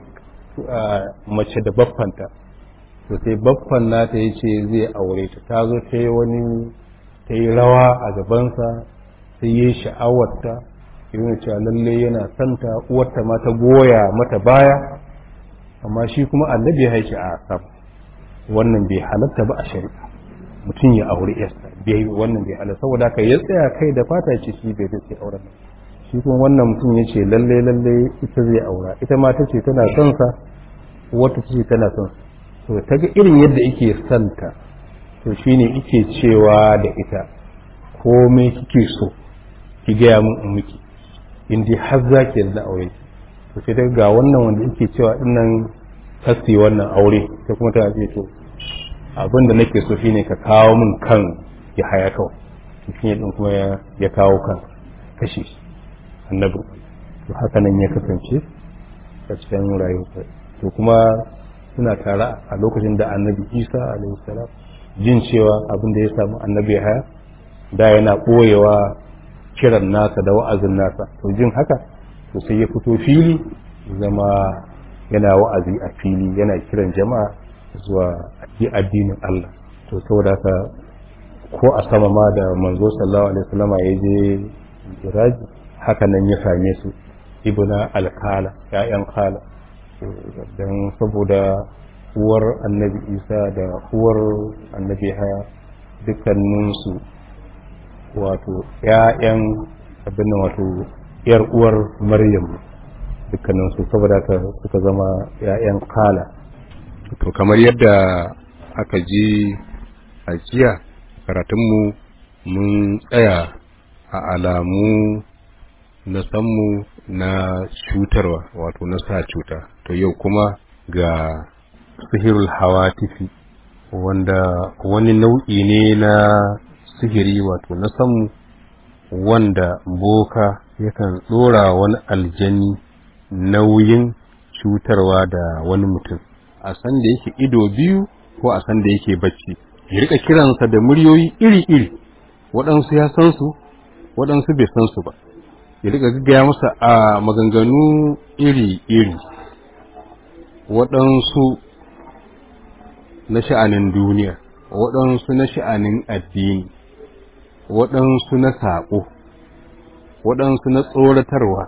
S1: mace da baffanta to sai baffan nata ya ce zai aure ta ta zo ta yi wani ta yi rawa a gabansa sai ya yi sha'awarta irin cewa lalle yana santa uwarta ma ta goya mata baya amma shi kuma annabi ya haice a sam wannan bai halatta ba a shari'a mutum ya aure yarsa bai wannan bai halatta saboda haka ya tsaya kai da fata ce shi bai dace auren shi kuma wannan mutum ya ce lalle lalle ita zai aura ita ma ta ce tana son sa wata ce tana son sa to ta ga irin yadda yake santa to shine yake cewa da ita komai kike so ki gaya min in miki in dai har za ki yarda aure to sai daga ga wannan wanda yake cewa dinnan kasi wannan aure sai kuma ta ce to abin da nake so shine ka kawo min kan ya haya kawai shi ne din kuma ya kawo kan kashe shi annabi to haka nan ya kasance a cikin rayuwa to kuma suna tare a lokacin da annabi isa alaihi salam jin cewa abin da ya samu annabi haya da yana ɓoyewa kiran nasa da wa'azin nasa to jin haka to sai ya fito fili zama yana wa'azi a fili yana kiran jama'a zuwa yi addinin Allah to saboda haka ko a sama ma da manzo sallallahu alaihi wasallama ya je iraji haka nan ya same su ibna alkala ya'yan kala don saboda uwar annabi isa da uwar annabi haya dukkaninsu wato ‘ya'yan abin nan wato ‘yar uwar maryam dukkaninsu saboda ka suka zama ‘ya'yan kala to kamar yadda aka ji a jiya karatunmu mun tsaya a alamu na sanmu na cutarwa wato na sa cuta to yau kuma ga sihirul hawatifi wanda wani nau'i ne na sihiri wato na samu wanda boka yakan tsora wani aljani nauyin cutarwa da wani mutum a san da yake ido biyu ko a san da yake bacci ya rika kiransa da muryoyi iri-iri waɗansu ya san su waɗansu bai san su ba ya rika gaggaya masa a maganganu iri-iri waɗansu na sha'anin duniya waɗansu na sha'anin addini waɗansu na saƙo waɗansu na tsoratarwa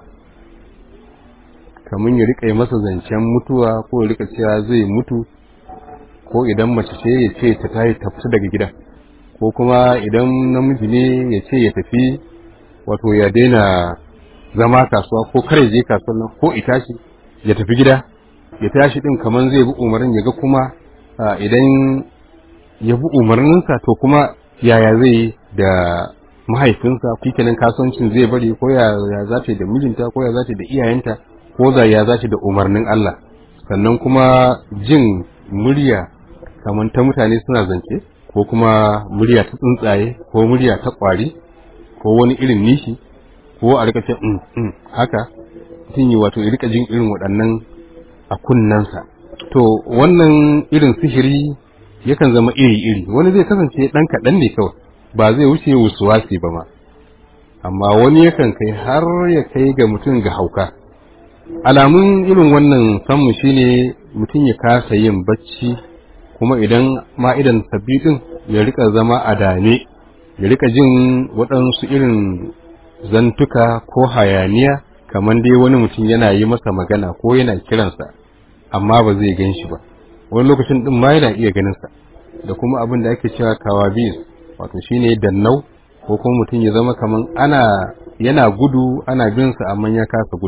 S1: kamar ya riƙa masa zancen mutuwa ko ya riƙa cewa zai mutu ko idan mace ce ya ce ta tayi tafi daga gida ko kuma idan namiji ne ya ce ya tafi wato ya daina zama kasuwa ko kare je kasuwan nan ko itashi ya tafi gida ya tashi din kamar zai bi umarnin ya ga kuma idan ya bi umarninsa to kuma yaya zai yi da mahaifinsa kenan kasuwancin zai bari ko ya za ta da mijinta ko ya za ta da iyayenta ko za ya za ta da umarnin Allah sannan kuma jin murya kamar ta mutane suna zance ko kuma murya ta tsuntsaye ko murya ta kwari ko wani irin nishi ko a rika ce mm, mm, haka mutum yi wato ya rika jin irin waɗannan a kunnensa to wannan irin sihiri yakan zama iri-iri wani zai kasance ɗan kaɗan ne kawai ba zai wuce wasuwasi ba ma amma wani yakan kai har ya kai ga mutum ga hauka alamun irin wannan samu shine mutum ya kasa yin bacci kuma idan ma idan sabbi din ya rika zama a dame ya rika jin waɗansu irin zantuka ko hayaniya kamar dai wani mutum yana yi masa magana ko yana kiransa amma ba zai gan shi ba wani lokacin din ma yana iya ganinsa da kuma abin da ake cewa kawabis wato shine dannau ko kuma mutum ya zama kamar ana yana gudu ana bin sa amma ya kasa gudu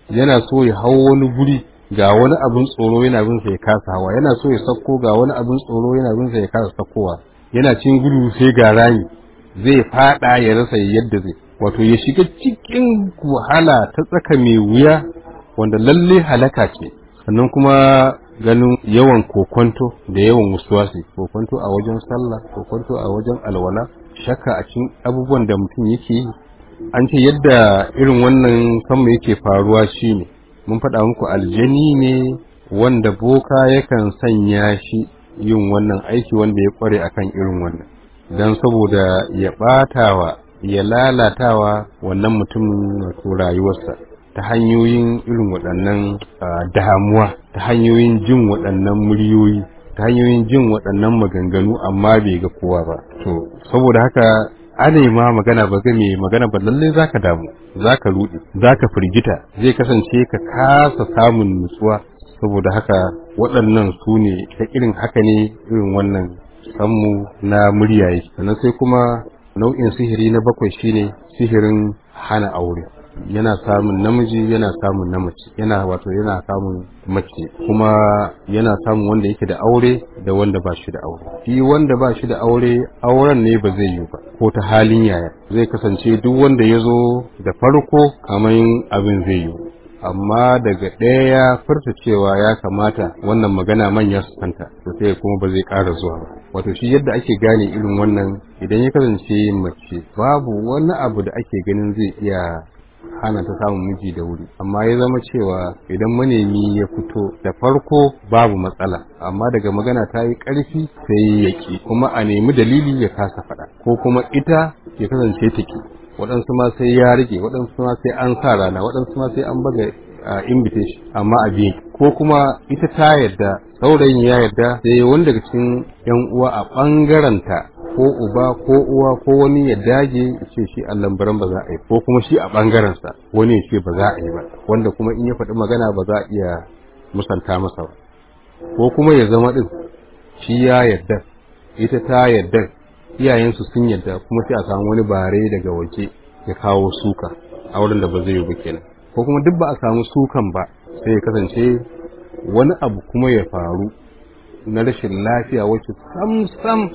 S1: yana so ya hau wani guri ga wani abin tsoro yana bin sa ya kasa hawa yana so ya sakko ga wani abin tsoro yana bin sa ya kasa sakkowa yana cin gudu sai ga rami zai fada ya rasa yadda zai wato ya shiga cikin wahala ta tsaka mai wuya wanda lalle halaka ce sannan kuma ganin yawan kokonto da yawan wasuwasi kokonto a wajen sallah kokonto a wajen alwala shakka a cikin abubuwan da mutum yake yi an ce yadda irin wannan kanmu yake faruwa shine mun faɗa muku aljani ne wanda boka yakan sanya shi yin wannan aiki wanda ya kware akan irin wannan don saboda ya ɓatawa ya lalatawa wannan mutumin wato rayuwarsa ta hanyoyin irin waɗannan damuwa ta hanyoyin jin waɗannan muryoyi ta hanyoyin jin waɗannan maganganu amma bai ga kowa ba to saboda haka ana ma magana ba ga mai magana ba lallai zaka damu zaka rude zaka firgita zai kasance ka kasa samun nutsuwa saboda haka waɗannan su ne ta irin haka ne irin wannan sammu na murya yake sannan sai kuma nau'in sihiri na bakwai shine sihirin hana aure yana samun namiji yana samun na mace yana wato yana samun mace kuma yana samun wanda yake da aure da wanda ba shi da aure shi wanda ba shi da aure auren ne ba zai yi ba ko ta halin yaya zai kasance duk wanda ya zo da farko kamar abin zai yi amma daga ɗaya ya furta cewa ya kamata wannan magana manya su kanta to sai kuma ba zai ƙara zuwa ba wato shi yadda ake gane irin wannan idan ya kasance mace babu wani abu da ake ganin zai iya hana ta samun miji da wuri amma ya zama cewa idan manemi ya fito da farko babu matsala amma daga magana ta yi ƙarfi sai ya ki kuma a nemi dalili ya kasa faɗa ko kuma ita ya kasance ta ki waɗansu ma sai ya rage waɗansu ma sai an sa rana waɗansu ma sai an baga invitation amma a biye ko kuma ita ta yarda saurayin ya yarda sai wani daga cikin yan uwa a ɓangaranta ko uba ko uwa ko wani ya dage ya ce shi a lambaran ba za a yi ko kuma shi a ɓangarensa wani ya ce ba za a yi ba wanda kuma in ya faɗi magana ba za a iya musanta masa ba ko kuma ya zama ɗin shi ya yarda ita ta yarda iyayensu sun yarda kuma sai a samu wani bare daga waje ya kawo suka a wurin da ba zai yi ba kenan ko kuma duk ba a samu sukan ba sai ya kasance wani abu kuma ya faru na rashin lafiya wacce sam sam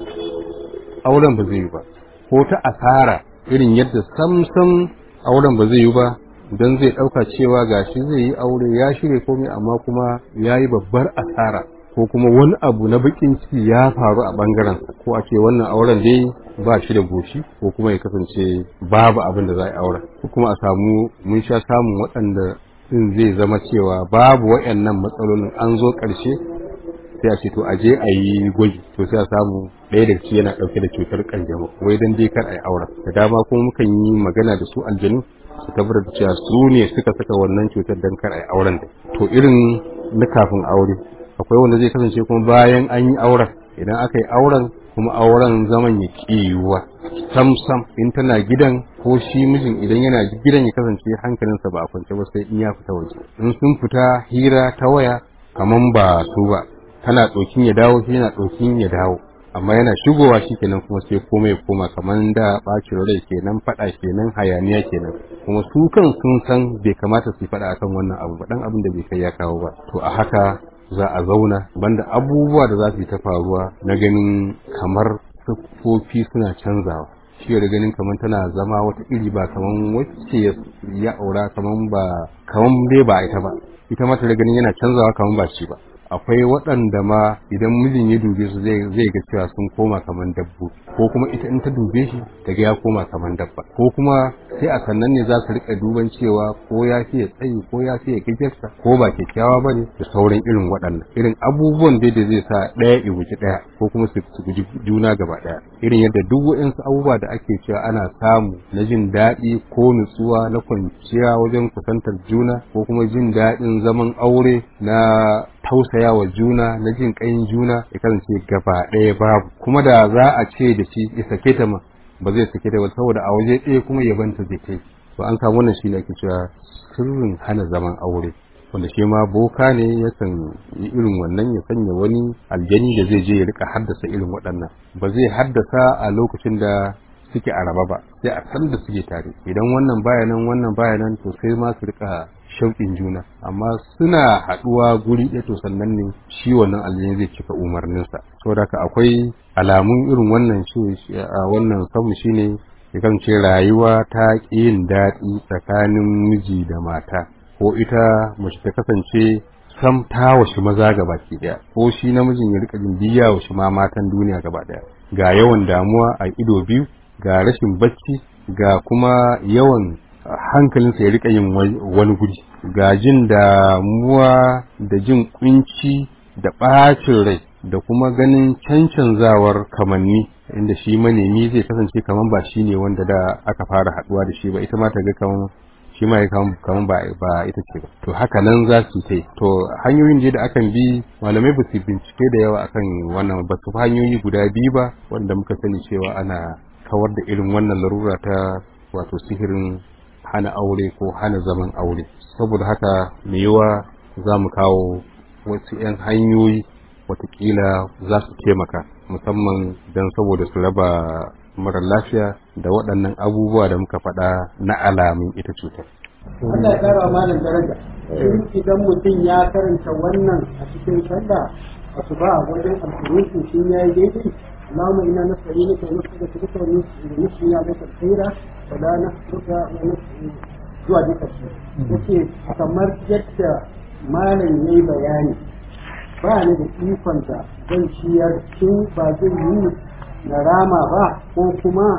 S1: auren ba zai yi ba ko ta asara irin yadda sam sam auren ba zai yi ba don zai ɗauka cewa gashi zai yi aure ya shirya komai amma kuma ya yi babbar asara ko kuma wani abu na bakin ciki ya faru a ɓangarensa ko a ce wannan auren dai ba shi da goshi ko kuma ya kasance babu abin da za a yi auren ko kuma a samu mun sha samun waɗanda din zai zama cewa babu waɗannan matsalolin an zo ƙarshe sai a ce to a je a yi gwaji to sai a samu ɗaya da ciki yana ɗauke da cutar ƙanjamau wai dan dai kar a yi auren da dama kuma mukan yi magana da su aljanu su tabbatar da cewa su ne suka saka wannan cutar dan kar a yi auren da to irin na kafin aure akwai wanda zai kasance kuma bayan an yi auren idan aka yi auren kuma auren zaman ya yiwuwa sam sam in tana gidan ko shi mijin idan yana gidan ya kasance hankalinsa ba a kwance ba sai in ya fita waje in sun fita hira ta waya kaman ba su ba tana ɗokin ya dawo shi yana ɗokin ya dawo amma yana shigowa shi kenan kuma sai komai ya koma kaman da ɓacin rai kenan faɗa kenan hayaniya kenan kuma su kan sun san bai kamata su faɗa akan wannan abu ba dan abin da bai kai ya kawo ba to a haka za a zauna banda abubuwa da za su yi ta faruwa na ganin kamar siffofi suna canzawa shi da ganin kamar tana zama wata iri ba kamar wacce ya aura kamar ba kamar dai ba ita ba ita ma ta da ganin yana canzawa kamar ba shi ba akwai waɗanda ma idan mijin ya dube su zai ga cewa sun koma kamar dabbo ko kuma ita in ta dube shi ta ga ya koma kamar dabba ko kuma sai a sannan ne za su rika duban cewa ko ya fiye tsayi ko ya fiye gajarsa ko ba kyakkyawa ba ne da sauran irin waɗannan irin abubuwan dai da zai sa ɗaya ya guji ɗaya ko kuma su guji juna gaba ɗaya irin yadda duk waɗansu abubuwa da ake cewa ana samu na jin daɗi ko nutsuwa na kwanciya wajen kusantar juna ko kuma jin daɗin zaman aure na tausaya wa juna na jin ƙayin juna ya kasance gaba ɗaya babu kuma da za a ce da shi ya sake ta ma ba zai sake ta ba saboda a waje ɗaya kuma ya banta zai kai to an samu wannan shi ne ake cewa sirrin hana zaman aure wanda shi ma boka ne yakan yi irin wannan ya sanya wani aljani da zai je ya rika haddasa irin waɗannan ba zai haddasa a lokacin da suke a raba ba sai a san da suke tare idan wannan baya nan wannan baya nan to sai ma su rika shauƙin juna amma suna haɗuwa guri ɗaya to sannan ne shi wannan aljini zai cika umarninsa saboda haka akwai alamun irin wannan shi a wannan sabu shine ya kasance rayuwa ta ƙi yin daɗi tsakanin miji da mata ko ita mace ta kasance sam ta washi maza gaba ki ɗaya ko shi namijin ya rika jin biya washi ma matan duniya gaba ɗaya ga yawan damuwa a ido biyu ga rashin bacci ga kuma yawan hankalinsa ya rika yin wani guri ga jin damuwa da jin kunci da ɓacin rai da kuma ganin cancanzawar kamanni inda shi manemi zai kasance kaman ba shi ne wanda da aka fara haɗuwa da shi ba ita ma ta ga kaman shi ma ya kaman ba ba ita ce ba to haka nan za su tai to hanyoyin da akan bi malamai ba su bincike da yawa akan wannan ba su hanyoyi guda biyu ba wanda muka sani cewa ana kawar da irin wannan larura ta wato sihirin hana aure ko hana zaman aure saboda haka mai yiwa za mu kawo wasu 'yan hanyoyi watakila za su taimaka musamman don saboda su raba mara lafiya da waɗannan abubuwa da muka faɗa na alamun ita cutar.
S3: Allah ya kara malam daraja. Idan mutum ya karanta wannan a cikin sallah asuba wajen alƙunutu shi ya yi daidai اللهم انا نستعينك ونستغفرك ونسقي عليك الخير ولا نحسدك ونسقي zuwa duka shi yace kamar yadda malam ya yi bayani ba ni da ikon da zan ciyar shin ba zai yi na rama ba ko kuma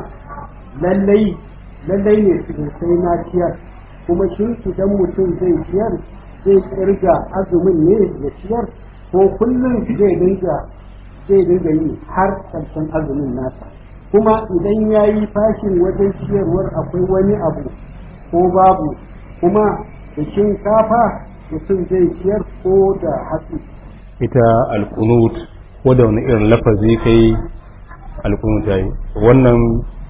S3: lallai lallai ne su sai na ciyar kuma shin idan mutum zai ciyar zai kirga azumin ne ya ciyar ko kullum zai dinga zai dinga yi har ƙarshen azumin nasa kuma idan ya yi fashin wajen ciyarwar akwai wani abu ko babu kuma da shinkafa mutum zai ciyar ko da hatsi
S1: ita alkunut ko da wani irin lafazi kai alkunut ya yi wannan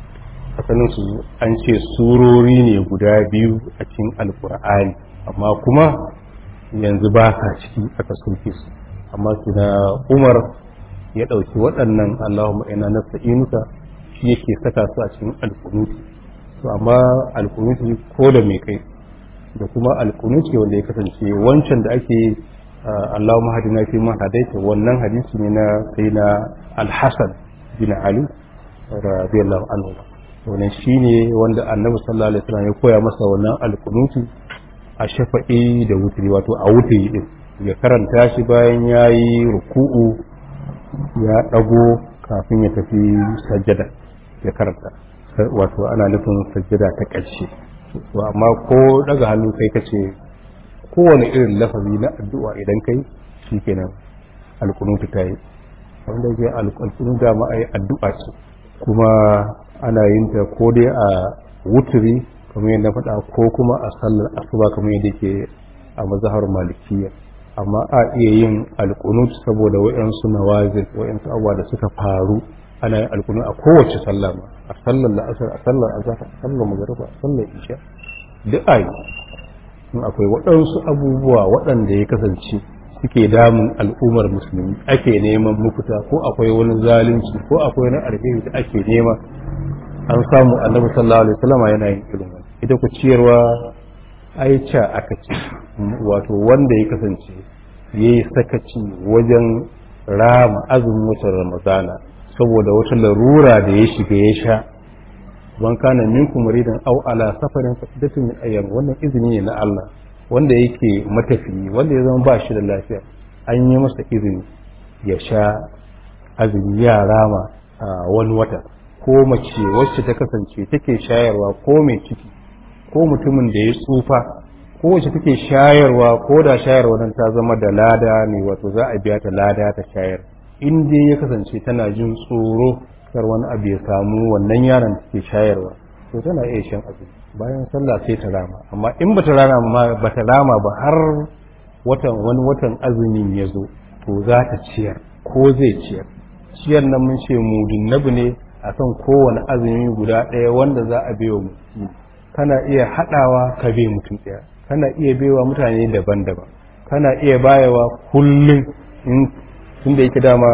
S1: asalin su an ce surori ne guda biyu a cikin alkur'ani amma kuma yanzu ba sa ciki aka soke su amma su na umar ya ɗauki waɗannan Allahumma ina nasta'inuka shi yake saka su a cikin alkunuti to amma alkunuti ko da mai kai da kuma alkunuti wanda ya kasance wancan da ake Allahumma hadina fi man hadaita wannan hadisi ne na sai na Al-Hasan bin Ali radiyallahu anhu wannan shine wanda Annabi sallallahu alaihi wasallam ya koya masa wannan alkunuti a shafa'i da wutri wato a wutri din ya karanta shi bayan yayi ruku'u ya ɗago kafin ya tafi sajjada ya karanta wato ana nufin sajjada ta ƙarshe to amma ko daga hannu kai ka ce kowane irin lafazi na addu'a idan kai shi kenan alkunutu ta yi wanda ke alkunutu dama a yi addu'a ce kuma ana yin ta ko dai a wuturi kamar yadda faɗa ko kuma a sallar asuba kamar yadda ke a mazahar malikiya amma a iya yin alkunut saboda wa'yansu nawazin wa'yansu abubuwa da suka faru ana yin alkunut a kowace sallah ma a sallar la'asar a sallar azhar a sallar magariba a sallar isha duk ayi in akwai waɗansu abubuwa waɗanda ya kasance suke damun al'ummar musulmi ake neman mafita ko akwai wani zalunci ko akwai wani alheri da ake nema an samu annabi sallallahu alaihi wasallam yana yin irin wannan ita ku ciyarwa aica aka ce wato wanda ya kasance ya yi sakaci wajen rama azumin watan ramadana saboda wata larura da ya shiga ya sha ban kana minkum maridan aw ala safarin fasidatin min ayyam wannan izini ne na Allah wanda yake matafiyi wanda ya zama ba shi da lafiya an yi masa izini ya sha azumi ya rama a wani wata ko mace wacce ta kasance take shayarwa ko mai ciki ko mutumin da ya tsufa ko wacce take shayarwa ko da shayarwa nan ta zama da lada ne wato za a biya ta lada ta shayar in dai ya kasance tana jin tsoro kar wani abu ya samu wannan yaron da take shayarwa to tana iya shan azumi bayan sallah sai ta rama amma in bata rama ba ta rama ba har watan wani watan azumin ya zo to za ta ciyar ko zai ciyar ciyar nan mun ce mudin nabi ne akan kowane azumi guda ɗaya wanda za a biyo mutum kana iya haɗawa ka bai mutum ɗaya kana iya baiwa mutane daban-daban kana iya bayawa kullum in tun da yake dama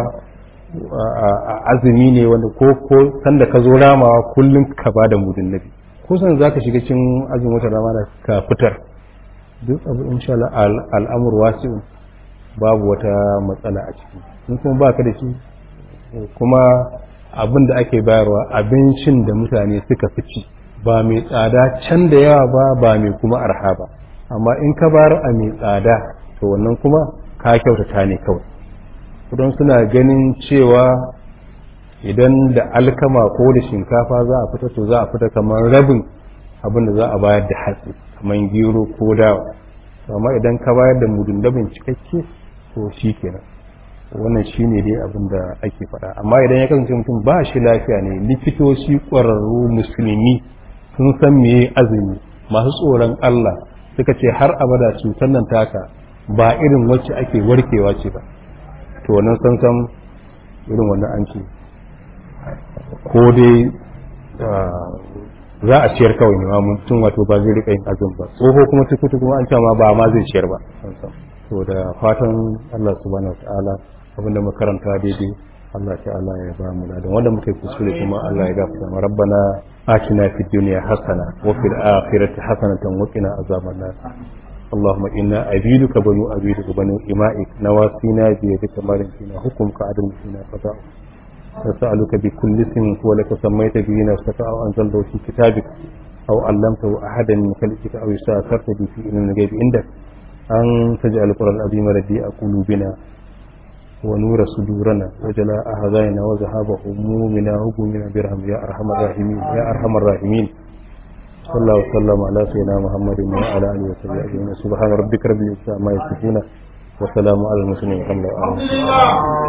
S1: a azumi ne wanda ko ko sanda ka zo ramawa kullum ka ba da mudin nabi kusan za ka shiga cin azumin wata rama ka fitar duk abu insha Allah al'amur wasi'un babu wata matsala a ciki in kuma baka da shi kuma abin da ake bayarwa abincin da mutane suka fi ci ba mai tsada can da yawa ba ba mai kuma arha ba amma in ka bayar a mai tsada to wannan kuma ka kyautata ne kawai don suna ganin cewa idan da alkama ko da shinkafa za a fita to za a fita kamar rabin abin da za a bayar da hatsi kamar gero ko dawa amma idan ka bayar da mudun dabin cikakke to shi kenan wannan shi ne dai abin da ake faɗa amma idan ya kasance mutum ba shi lafiya ne likitoci ƙwararru musulmi sun san meye azumi masu tsoron Allah suka ce har abada cutar nan taka ba irin wacce ake warkewa ce ba to wannan san san irin wannan an ce ko dai za a ciyar kawai ne ma mutum wato ba zai rika yin azumi ba tsoho kuma tukutu kuma an ce ma ba ma zai ciyar ba to da fatan Allah subhanahu wa ta'ala abinda makaranta daidai Allah ta'ala ya ba mu ladan wanda muka yi kuskure kuma Allah ya gafarta mu rabbana atina fid dunya hasana wa fil akhirati hasanatan wa qina azaban nar اللهم إنا عبيدك بنو عبيدك بنو إمائك نواسينا بيدك مالك فينا حكمك عدل فينا قضاء نسألك بكل اسم هو لك سميت به نفسك أو أنزلته في كتابك أو علمته أحدا من خلقك أو استأثرت به في علم الغيب عندك أن تجعل القرآن العظيم رديء قلوبنا ونور صدورنا وجلاء أحزاننا وذهاب همومنا وهمومنا برحم يا أرحم الراحمين يا أرحم الراحمين صلى الله وسلم على سيدنا محمد وعلى آله وصحبه أجمعين سبحان ربك رب العزة عما يصفون وسلام على المرسلين والحمد لله